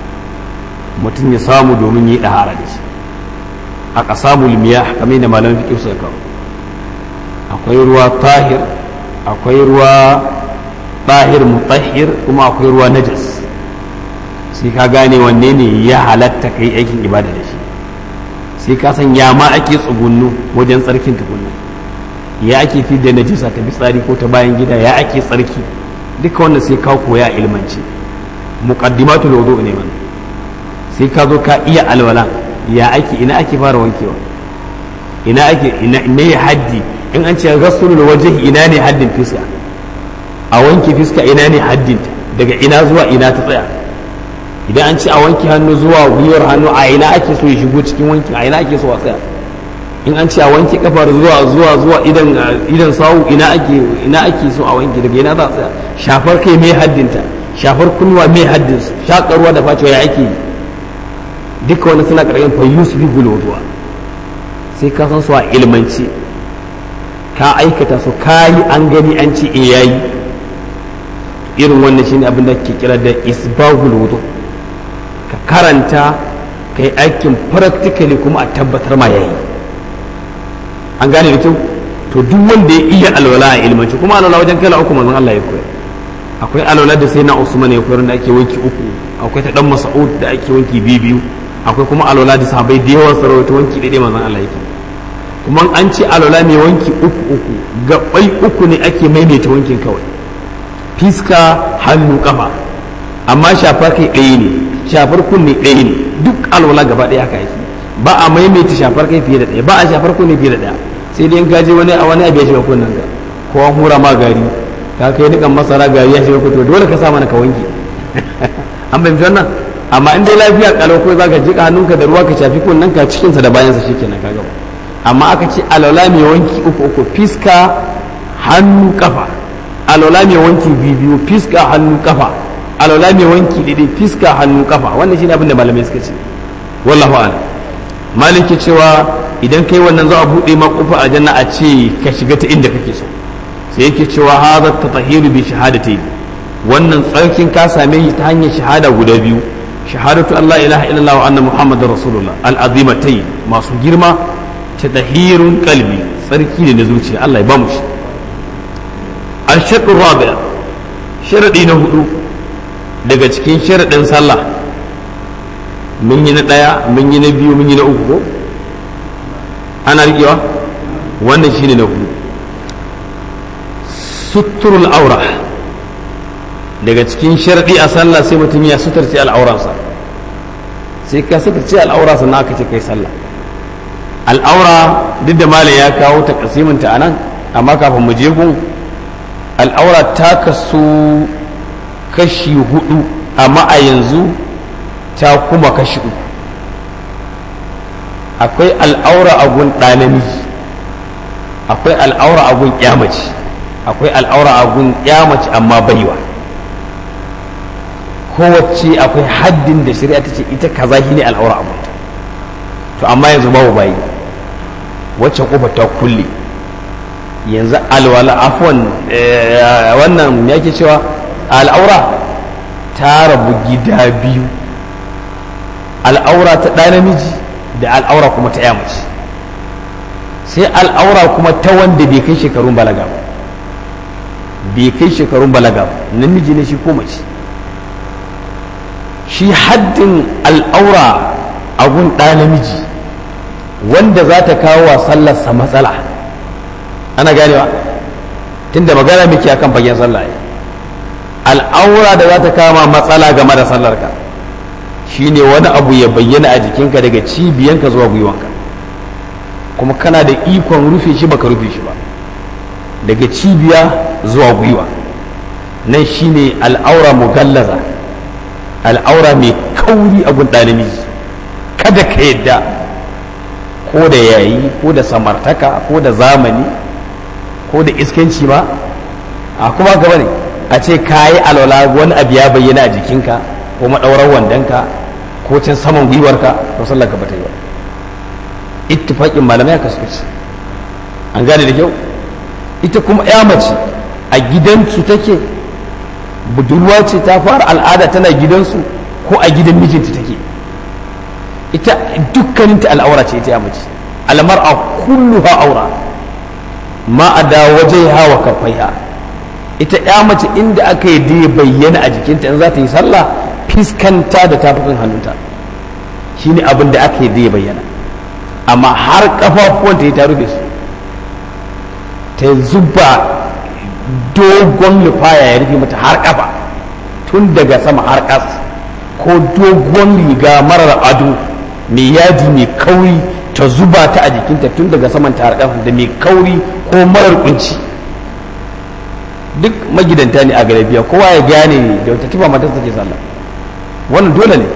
mutum ya samu domin yi ɗahara da shi a ƙasa mulmiya kamar da malamin fiƙi suka kawo akwai ruwa tahir akwai ruwa tahir mutahir kuma akwai ruwa najas sai ka gane wanne ne ya halatta ka yi aikin ibada da shi sai ka san ya ma ake tsugunnu wajen tsarkin tukunna ya ake fi da najisa ta fitsari ko ta bayan gida ya ake tsarki duka wanda sai ka koya ilmanci muqaddimatul wudu ne man sai ka zo ka iya alwala ya ake ina ake fara wankewa ina ake ina ne haddi in an ce ghasulul wajhi ina ne haddin fiska a wanke fiska ina ne haddin daga ina zuwa ina ta tsaya idan an ce a wanke hannu zuwa gwiwar hannu a ina ake so ya shigo cikin wanki a ina ake so a tsaya in an ce a wanke kafar zuwa zuwa zuwa idan idan sawu ina ake ina ake so a wanke daga ina za a tsaya shafar kai mai haddinta shafar kunnuwa mai haddin shakarwa da facewa ya ake yi duka wani suna karɓar fa yusuf gulwuduwa sai ka san su a ilmanci ka aikata su ka yi an gani an ce e yayi irin wannan shine abin da ke kira da isbahul wudu ka karanta ka yi aikin practically kuma a tabbatar ma yayi an gane da kyau to duk wanda ya iya alwala a ilmanci kuma alwala wajen kala uku manzon Allah ya koyar akwai alwala da sai na Usman ya koyar da ake wanki uku akwai ta dan Mas'ud da ake wanki biyu biyu akwai kuma alwala da sahabbai da yawan sarauta wanki daidai manzon Allah yake kuma an ce alwala mai wanki uku uku gabai uku ne ake maimaita wankin kawai fiska hannu kafa amma shafar kai ɗaya ne shafar kunne ɗaya ne duk alwala gaba ɗaya haka yake ba a maimaita shafar kai fiye da ɗaya ba a shafar kunne fiye da ɗaya sai dai in ka je wani a wani abu ya shiga kunnen ka ko an hura ma gari ka kai nikan masara gari ya shiga kuto dole ka sa mana ka wanke an bai wannan amma in dai lafiya kalau ko zaka jika hannunka da ruwa ka shafi kunnen ka cikin sa da bayan sa shikenan ka gaba amma aka ce alwala mai wanki uku uku fiska hannu kafa alwala mai wanki biyu biyu fiska hannu kafa alwala mai wanki daidai fiska hannu kafa wannan shine abin da malamai suka ce wallahu a'lam maliki cewa idan kai wannan za a buɗe ma kofa a janna a ce ka shiga ta inda kake so sai yake cewa hadha tatahiru bi shahadatayn wannan tsarkin ka same shi ta hanyar shahada guda biyu shahadatu Allah ilaha illallah wa anna muhammadar rasulullah al'azimatai masu girma ta tahirun kalbi tsarki ne na zuciya Allah ya ba mu shi al-shaqqu rabi' sharadi na hudu daga cikin sharadin sallah mun yi na daya mun yi na biyu mun yi na uku ko ana rikewa wannan shine na hudu suturul aura daga cikin sharɗi a sallah sai mutum ya suturce al'auransa sai ka suturce al'aura sannan aka ce kai sallah al'aura duk da malam ya kawo ta kasiminta a nan amma kafin mu je gun al'aura ta kasu kashi hudu amma a yanzu ta kuma kashi uku akwai al'aura a gun ɗanamiji akwai al'aura a gun ƙyamaci akwai al'aura a gun ƙyamaci amma baiwa kowace akwai haddin da shari'a ta ce ita kaza shi ne al'aura a gunta to amma yanzu babu bayi wacce kofa ta kulle yanzu alwala afwan wannan ya ke cewa al'aura ta rabu gida biyu al'aura ta ɗa namiji da al'aura kuma ta yamace sai al'aura kuma ta wanda bai kai shekarun balaga ba bai kai shekarun balaga ba namiji ne shi ko mace shi haddin al'aura a gun ɗa namiji wanda za ta kawo wa sallarsa matsala ana ganewa tunda magana muke akan fagen sallah al'aura da za ta kama matsala game da sallarka shine wani abu ya bayyana a jikinka daga cibiyanka zuwa gwiwanka kuma kana da ikon rufe shi baka rufe shi ba daga cibiya zuwa gwiwa nan shine al'aura mugallaza al'aura mai kauri abun ɗalibiji kada ka yadda ko da yayi ko da samartaka ko da zamani ko da iskanci ma a kuma gaba ne a ce ka yi alwala wani abu ya bayyana a jikinka ko maɗaurar wandonka ko can saman gwiwarka to sallar ka bata yi ba ittifaƙin malamai aka suka ce an gane da kyau ita kuma ya mace a gidansu take budurwa ce ta fara al'ada tana gidansu ko a gidan mijinta take ita dukkaninta al'aura ce ita ya mace almar a kulluha aura ma a da waje hawa kafaiha ita ya mace inda aka yi da bayyana a jikinta in za ta yi sallah fiskanta da tafukan hannunta shine abin da aka yi da bayyana amma har kafafuwanta ta rufe su ta zuba dogon lufaya ya rufe mata har kafa tun daga sama har ƙasa ko dogon riga marar ado mai yadi mai kauri ta zuba ta a jikinta tun daga saman ta har ƙasa da mai kauri ko marar kunci duk magidanta ne a garabiya kowa ya gane da wata tufa matarsa take sallah wannan dole ne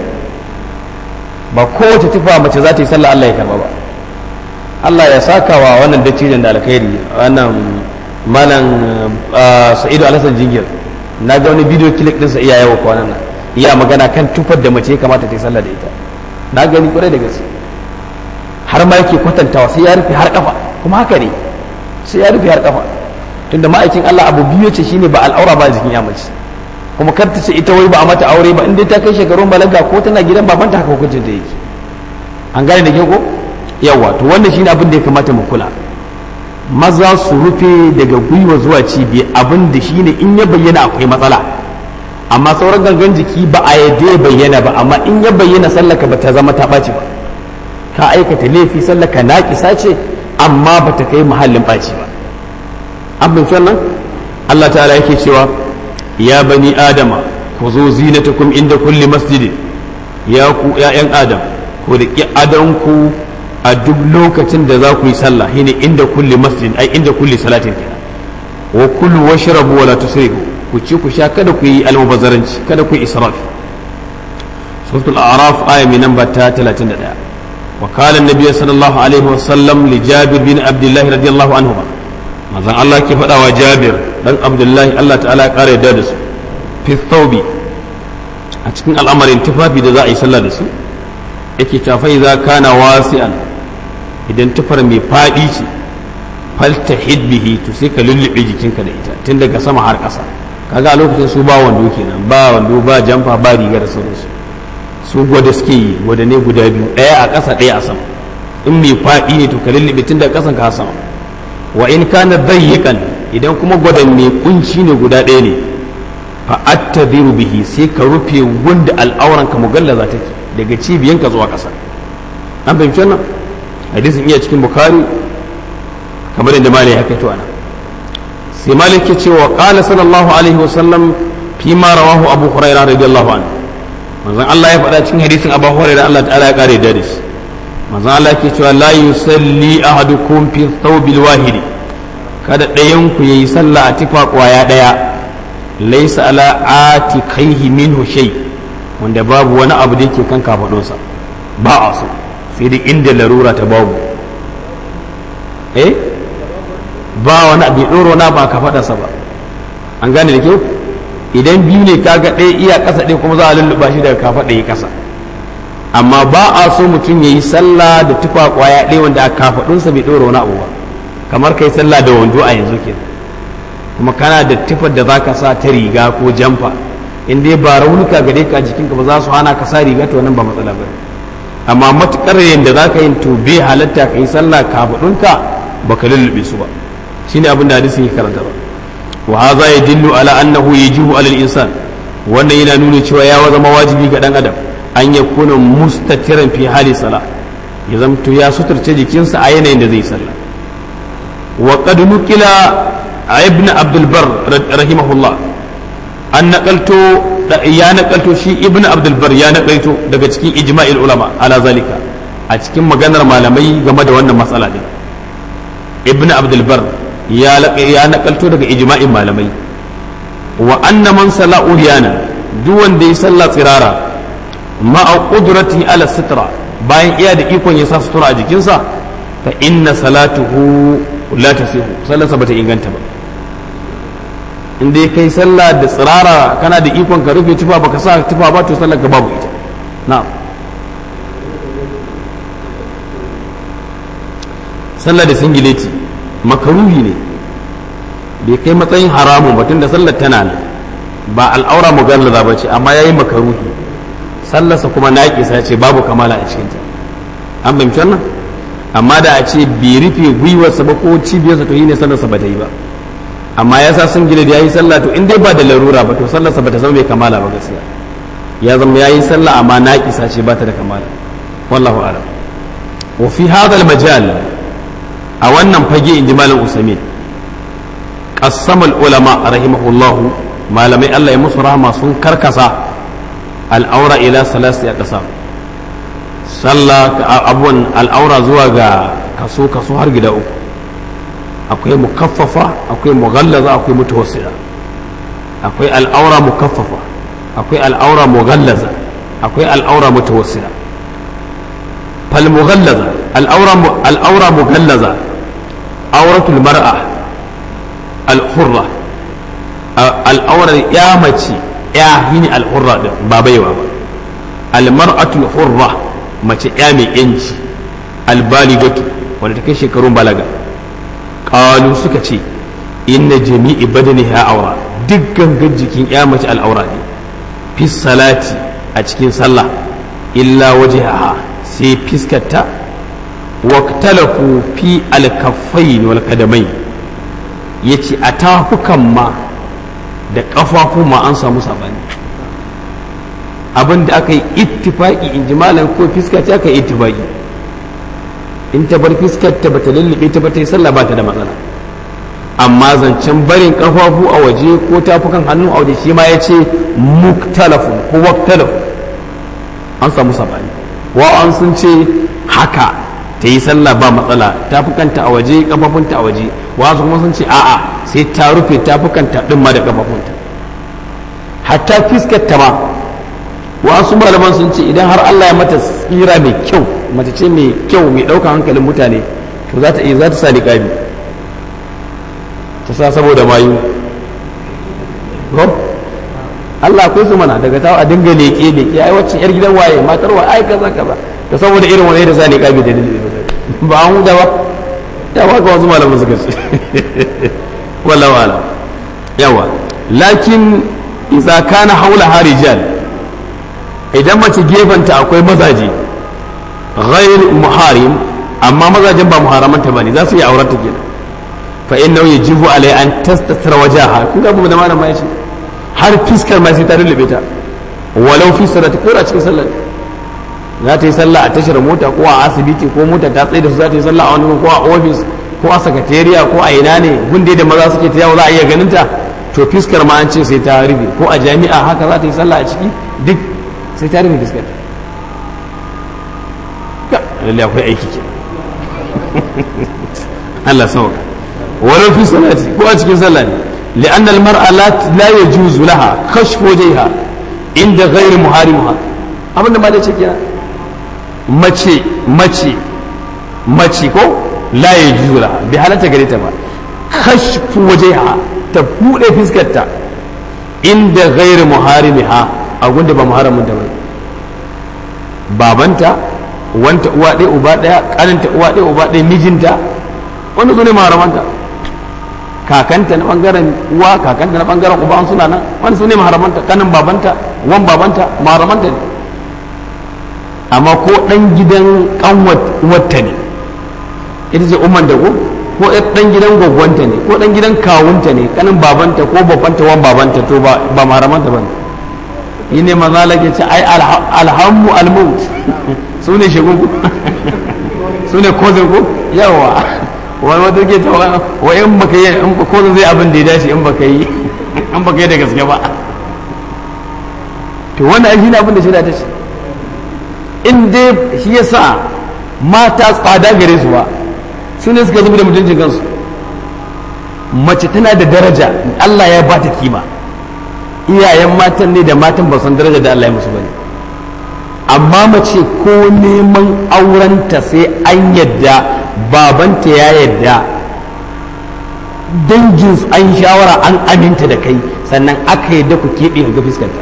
ba kowace tufa mace za ta yi sallah Allah ya karba ba Allah ya saka wa wannan dattijan da alkhairi wannan malam sa'idu alhassan jingir na ga wani bidiyo kilik din sa iya yawa kwanan nan iya magana kan tufar da mace ya kamata ta yi sallah da ita na gani kwarai da gaske har ma yake kwatantawa sai ya rufe har kafa kuma haka ne sai ya rufe har kafa tunda ma'aikin Allah abu biyu ce shine ba al'aura ba jikin ya mace kuma kar ta ce ita wai ba a mata aure ba inda ta kai shekarun balaga ko tana gidan babanta haka hukuncin ta yake an gane da ke ko yawa to wannan shine abin da ya kamata mu kula maza su rufe daga gwiwa zuwa cibiya abin da shine in ya bayyana akwai matsala amma sauran gangan jiki ba a yadda ya bayyana ba amma in ya bayyana sallaka ba ta zama ta ɓaci ba ka aikata laifi sallaka naƙisa ce amma ba ta kai muhallin ɓaci ba an bin wannan Allah ta'ala yake cewa ya bani adama ku zo zinatakum inda kulli masjidin ya ku ya'yan adam ku riƙi adanku a duk lokacin da za ku yi sallah shine inda kulli masjid ai inda kulli salatin kenan wa kullu washrabu wala tusrifu ku ci ku sha kada ku yi almubazzaranci kada ku yi israf suratul a'raf aya mai namba ta 31 wa qala an-nabiy sallallahu alaihi wa sallam li jabir bin abdullah radiyallahu anhu manzon Allah ke faɗa wa jabir dan abdullahi Allah ta'ala ya kare da su fi thawbi a cikin al'amarin tufafi da za a yi sallah da su yake tafai za kana wasi'an idan tufar mai faɗi ce falta bihi to sai ka lullube jikinka da ita tun daga sama har ƙasa kaga a lokacin su ba wando kenan ba wando ba jamfa ba riga da sauransu su gwada suke yi gwada ne guda biyu ɗaya a ƙasa ɗaya a sama in mai faɗi ne to ka lullube tun daga ƙasan ka sama wa in kana dayyikan idan kuma gwada mai kunci ne guda ɗaya ne fa attabiru bihi sai ka rufe wanda al'auranka mugallaza take daga cibiyanka zuwa ƙasa an fahimci wannan hadisin iya cikin bukari kamar yadda malai ya kaito ana sai malik ke cewa qala sallallahu alaihi wasallam fi ma rawahu abu hurairah radiyallahu anhu manzon Allah ya faɗa cikin hadisin abu hurairah Allah ta'ala ya kare da shi manzon Allah ke cewa la yusalli ahadukum fi thawbil wahidi kada ɗayan ku yayi sallah a tufa kwaya ɗaya laisa ala atikaihi minhu shay wanda babu wani abu da yake kan kafadunsa ba a so sai dai inda larura ta babu eh ba wani abu ɗoro na ba kafadarsa ba an gane da kyau idan biyu ne kaga ɗaya iya ƙasa ɗaya kuma za a lulluɓa shi daga kafaɗa ya ƙasa amma ba a so mutum ya yi sallah da tufa kwaya ɗaya wanda a kafaɗunsa bai ɗora wani abu ba kamar kai sallah da wando a yanzu ke kuma kana da tufar da za ka sa ta riga ko jamfa in dai ba raunuka gare ka jikinka ba za su hana ka sa riga to nan ba matsala ba amma matukar yadda za ka yin to bai halatta ka yi sallah kafaɗunka ba ka lullube su ba shine abin da hadisin ya karanta ba wa hadha yadullu ala annahu yajibu ala al-insan wannan yana nuna cewa ya zama wajibi ga dan adam an ya kuna mustatiran fi hali sala ya zamto ya suturce jikinsa a yanayin da zai sallah wa qad nuqila ibn abdul bar rahimahullah an naqalto ya naqalto shi ibn abdul bar ya naqalto daga cikin ijma'il ulama ala zalika a cikin maganar malamai game da wannan matsala din ibn abdul bar ya ya naqalto daga ijma'in malamai wa anna man sala uriyana duk wanda ya sallah tsirara ma'a qudrati ala sitra bayan iya da ikon ya sa sutura a jikinsa fa inna salatuhu la tasihu sallarsa bata inganta ba in dai kai sallah da tsirara kana da ikon ka rufe tufa baka sa tufa ba to sallar ka babu ita na'am sallah da singileti makaruhi ne bai kai matsayin haramun batun da sallar tana nan ba al'aura mugallaza ba ce amma yayi makaruhi sallarsa kuma naƙisa ce babu kamala a cikinta an fahimci wannan amma da a ce bai rufe gwiwarsa ba ko cibiyarsa to yi ne sallarsa ba ta yi ba amma ya sa sun gina da ya yi sallah to in dai ba da larura ba to sallarsa ba ta zama mai kamala ba gaskiya ya zama ya yi sallah amma naƙisa ce ba ta da kamala wallahu alam wa fi hadal majal a wannan fage in ji malam usamin qassama ulama rahimahullahu malamai Allah ya musu rahama sun karkasa al'aura ila salasi a ƙasa sallah abuwan al'aura zuwa ga kaso kaso har gida uku akwai mukaffafa akwai mughallaza akwai mutawassila akwai al'aura mukaffafa akwai al'aura mughallaza akwai al'aura mutawassila fal mughallaza al'aura al'aura mughallaza auratul mar'a al-hurra al'aura ya mace ya yi ne al'urra din ba baiwa ba almar'atul hurra mace ya mai yanci albaligatu wanda ta kai shekarun balaga qalu suka ce inna jami'i badaniha aura duk gangan jikin ya mace al'aura ne fi salati a cikin sallah illa wajhaha sai fiskarta waktalafu fi alkaffain wal qadamain yace a tafukan ma da ƙafafu ma an samu sabani abin da aka yi ittifaki in ji malam ko fiska ce aka yi ittifaki in ta bar fiskar ta bata lullube ta bata yi sallah ba ta da matsala amma zancen barin ƙafafu a waje ko tafukan hannu a waje shi ma ya ce muktalafun ko waktalafu an samu sabani wa an sun ce haka ta yi sallah ba matsala tafukanta a waje kafafunta a waje wasu kuma sun ce a'a sai ta rufe tafukanta din ma da kafafunta hatta fiskar ta ma wasu malaman sun ce idan har Allah ya mata tsira mai kyau mace ce mai kyau mai ɗaukar hankalin mutane to za ta iya za ta sa niqabi ta sa saboda mayu ko Allah akwai su mana daga tawa a dinga leƙe leƙe ai wacce yar gidan waye matar wa ai kaza kaza da saboda irin wani da sa niqabi da dalili ba an huda ba ya ba ka wasu malaman suka ce wallahu alam yawa lakin idza kana haula harijal idan mace gefanta akwai mazaje ghair muharim amma mazajen ba muharamanta bane za su yi aurata kenan fa innahu yajibu alai an tastatira wajaha kun ga da malama yace har fiskar ma sai ta rullube ta walau fi salati ko a cikin sallar za ta yi sallah a tashar mota ko a asibiti ko mota ta tsaye da su za ta yi sallah a wani ko a ofis ko a sakatariya ko a ina ne gunde da maza suke ta yawo za a iya ganin ta to fiskar ma an ce sai ta rufe ko a jami'a haka za ta yi sallah a ciki duk sai ta rufe fiskar lalle akwai aiki ke Allah sauka walau fi salati ko a cikin sallah ne li'anna al-mar'a la la yajuzu laha kashfu wajhiha inda ghairi muharimuha abin da ma da ce kenan mace mace mace ko la yajuzu laha bi halatta gare ta ba kashfu wajhiha ta bude fiskarta inda ghairi muharimiha a gunda ba muharamin da bai babanta wanta uwa ɗaya uba ɗaya ƙaninta uwa ɗaya uba ɗaya mijinta wanda su ne maharamanta kakanta na ɓangaren uwa kakanta na ɓangaren uba suna nan wani su ne maharamanta kanin babanta wan babanta maharamanta ne amma ko ɗan gidan ƙanwata ne ita ce umman da ko ko ɗan gidan gwagwanta ne ko ɗan gidan kawunta ne kanin babanta ko babanta wan babanta to ba maharamanta ba ne yi ne maza lake ce ai alhammu almaut su ne shagun ku su ne kozin ku yawa wani wata ke ta wa in baka yi in kozin zai abin da ya dace in baka yi in baka yi da gaske ba to wannan shi ne abin da shi da ta ce in dai shi ya sa mata tsada gare su ba su ne suka zubi da mutuncin kansu mace tana da daraja Allah ya ba ta kima iyayen matan ne da matan ba san daraja da Allah ya musu bane amma mace ko neman aurenta sai an yadda babanta ya yadda dangin an shawara an aminta da kai sannan aka yadda ku keɓe ga fuskanta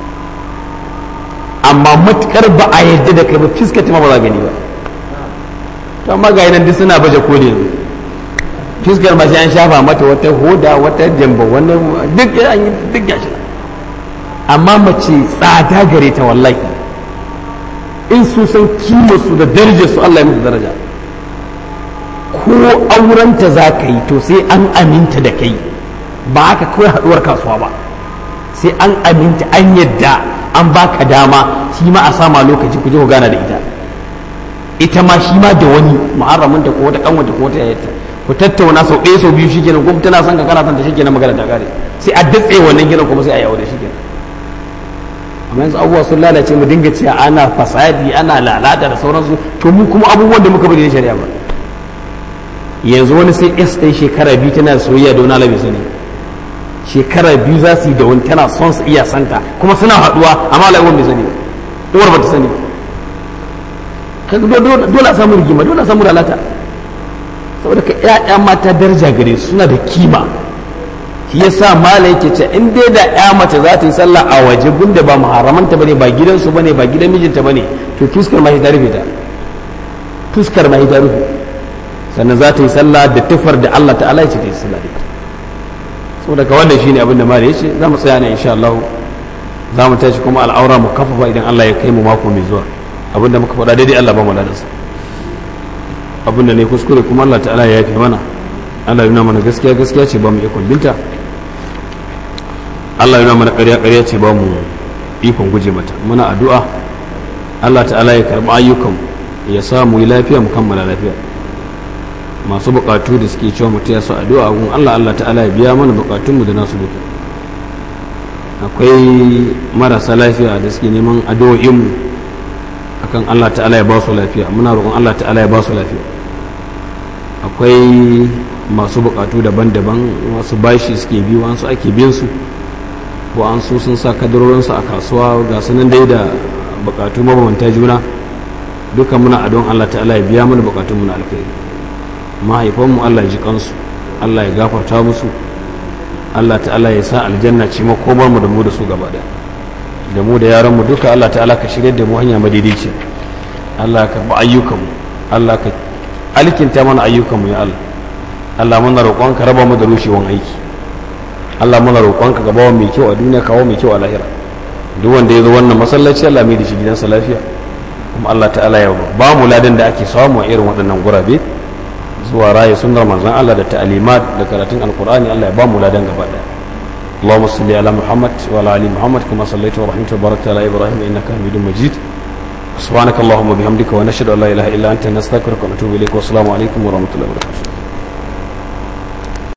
amma matukar ba a yadda da kai ba fuskanta ma ba za gani ba to amma ga nan duk suna baje koli yanzu fuskar ma sai an shafa mata wata hoda wata jamba wannan duk an yi duk gashi amma mace tsada gare ta wallahi in su san kima su da darajar su Allah ya musu daraja ko aurenta za ka yi to sai an aminta da kai ba haka kawai haduwar kasuwa ba sai an aminta an yadda an baka dama shi ma a sama lokaci ku je ku gana da ita ita ma shi ma da wani muharramin ta ko wata kanwata ko wata yayyata ku tattauna sau ɗaya sau biyu shikenan ko tana son ka kana son ta shikenan magana ta kare sai a datse wannan gidan kuma sai a yi aure shikenan amma yanzu abubuwa sun lalace mu dinga cewa ana fasadi ana lalata da sauransu to mu kuma abubuwan da muka bari na shari'a ba yanzu wani sai s ɗin shekara biyu tana soyayya da wani alabi sani shekara biyu za su yi da wani tana son su iya santa kuma suna haɗuwa amma alabi bai sani uwar ba ta sani dole a samu rigima dole a samu lalata saboda ka ƴaƴa mata daraja gare su suna da kima shi yasa mala yake ce in dai da ƴa mace za ta yi sallah a waje gunda ba muharramanta bane ba gidansu bane ba gidan mijinta bane to fuskar ma ta rufe ta fuskar ma ta rufe sannan za ta yi sallah da tufar da Allah ta'ala ya ce ta yi sallah da ita saboda ka wannan shine abin da mala yace za mu tsaya ne insha Allah za mu tashi kuma al'aura mu kafafa idan Allah ya kai mu mako mai zuwa abin da muka faɗa daidai Allah ba mu ladansa abin da ne kuskure kuma Allah ta'ala ya yafe mana Allah yana mana gaskiya gaskiya ce ba mu ikon binta Allah yana mana ƙarya ƙarya ce ba mu ikon guje mata muna addu'a Allah ta'ala ya karɓi ayyukan ya sa mu yi lafiya mu kammala lafiya masu buƙatu da suke cewa mutum ya sa addu'a gun Allah Allah ta'ala ya biya mana buƙatunmu da nasu duka akwai marasa lafiya da suke neman addu'o'inmu akan Allah ta'ala ya ba su lafiya muna roƙon Allah ta'ala ya ba su lafiya akwai masu bukatu daban-daban wasu bashi suke biyu wasu ake biyan su ko an so sun sa kadarorinsu a kasuwa ga sunan dai da bukatu mabambanta juna duka muna adon Allah ta'ala ya biya mana bukatun mu na alkhairi mahaifanmu Allah ya ji kansu Allah ya gafarta musu Allah ta'ala ya sa aljanna ce makomar mu da mu da su gaba daya da mu da yaran mu duka Allah ta'ala ka shirye da mu hanya madaidaici Allah ka ba ayyukan mu Allah ka alkinta mana ayyukan mu ya Allah Allah muna roƙonka raba mu da rushewan aiki Allah muna roƙonka ka bawa mai kyau a duniya kawo mai kyau a lahira duk wanda ya zo wannan masallaci Allah mai da shi gidansa lafiya kuma Allah ta'ala ya ba mu ladan da ake samu a irin waɗannan gurabe zuwa raye sunnar manzon Allah da ta'alimat da karatun alqur'ani Allah ya ba mu ladan gaba daya اللهم صل على محمد وعلى ال محمد كما صليت ورحمت وباركت على ابراهيم انك حميد مجيد سبحانك اللهم وبحمدك ونشهد ان لا اله الا انت نستغفرك ونتوب اليك والسلام عليكم ورحمه الله وبركاته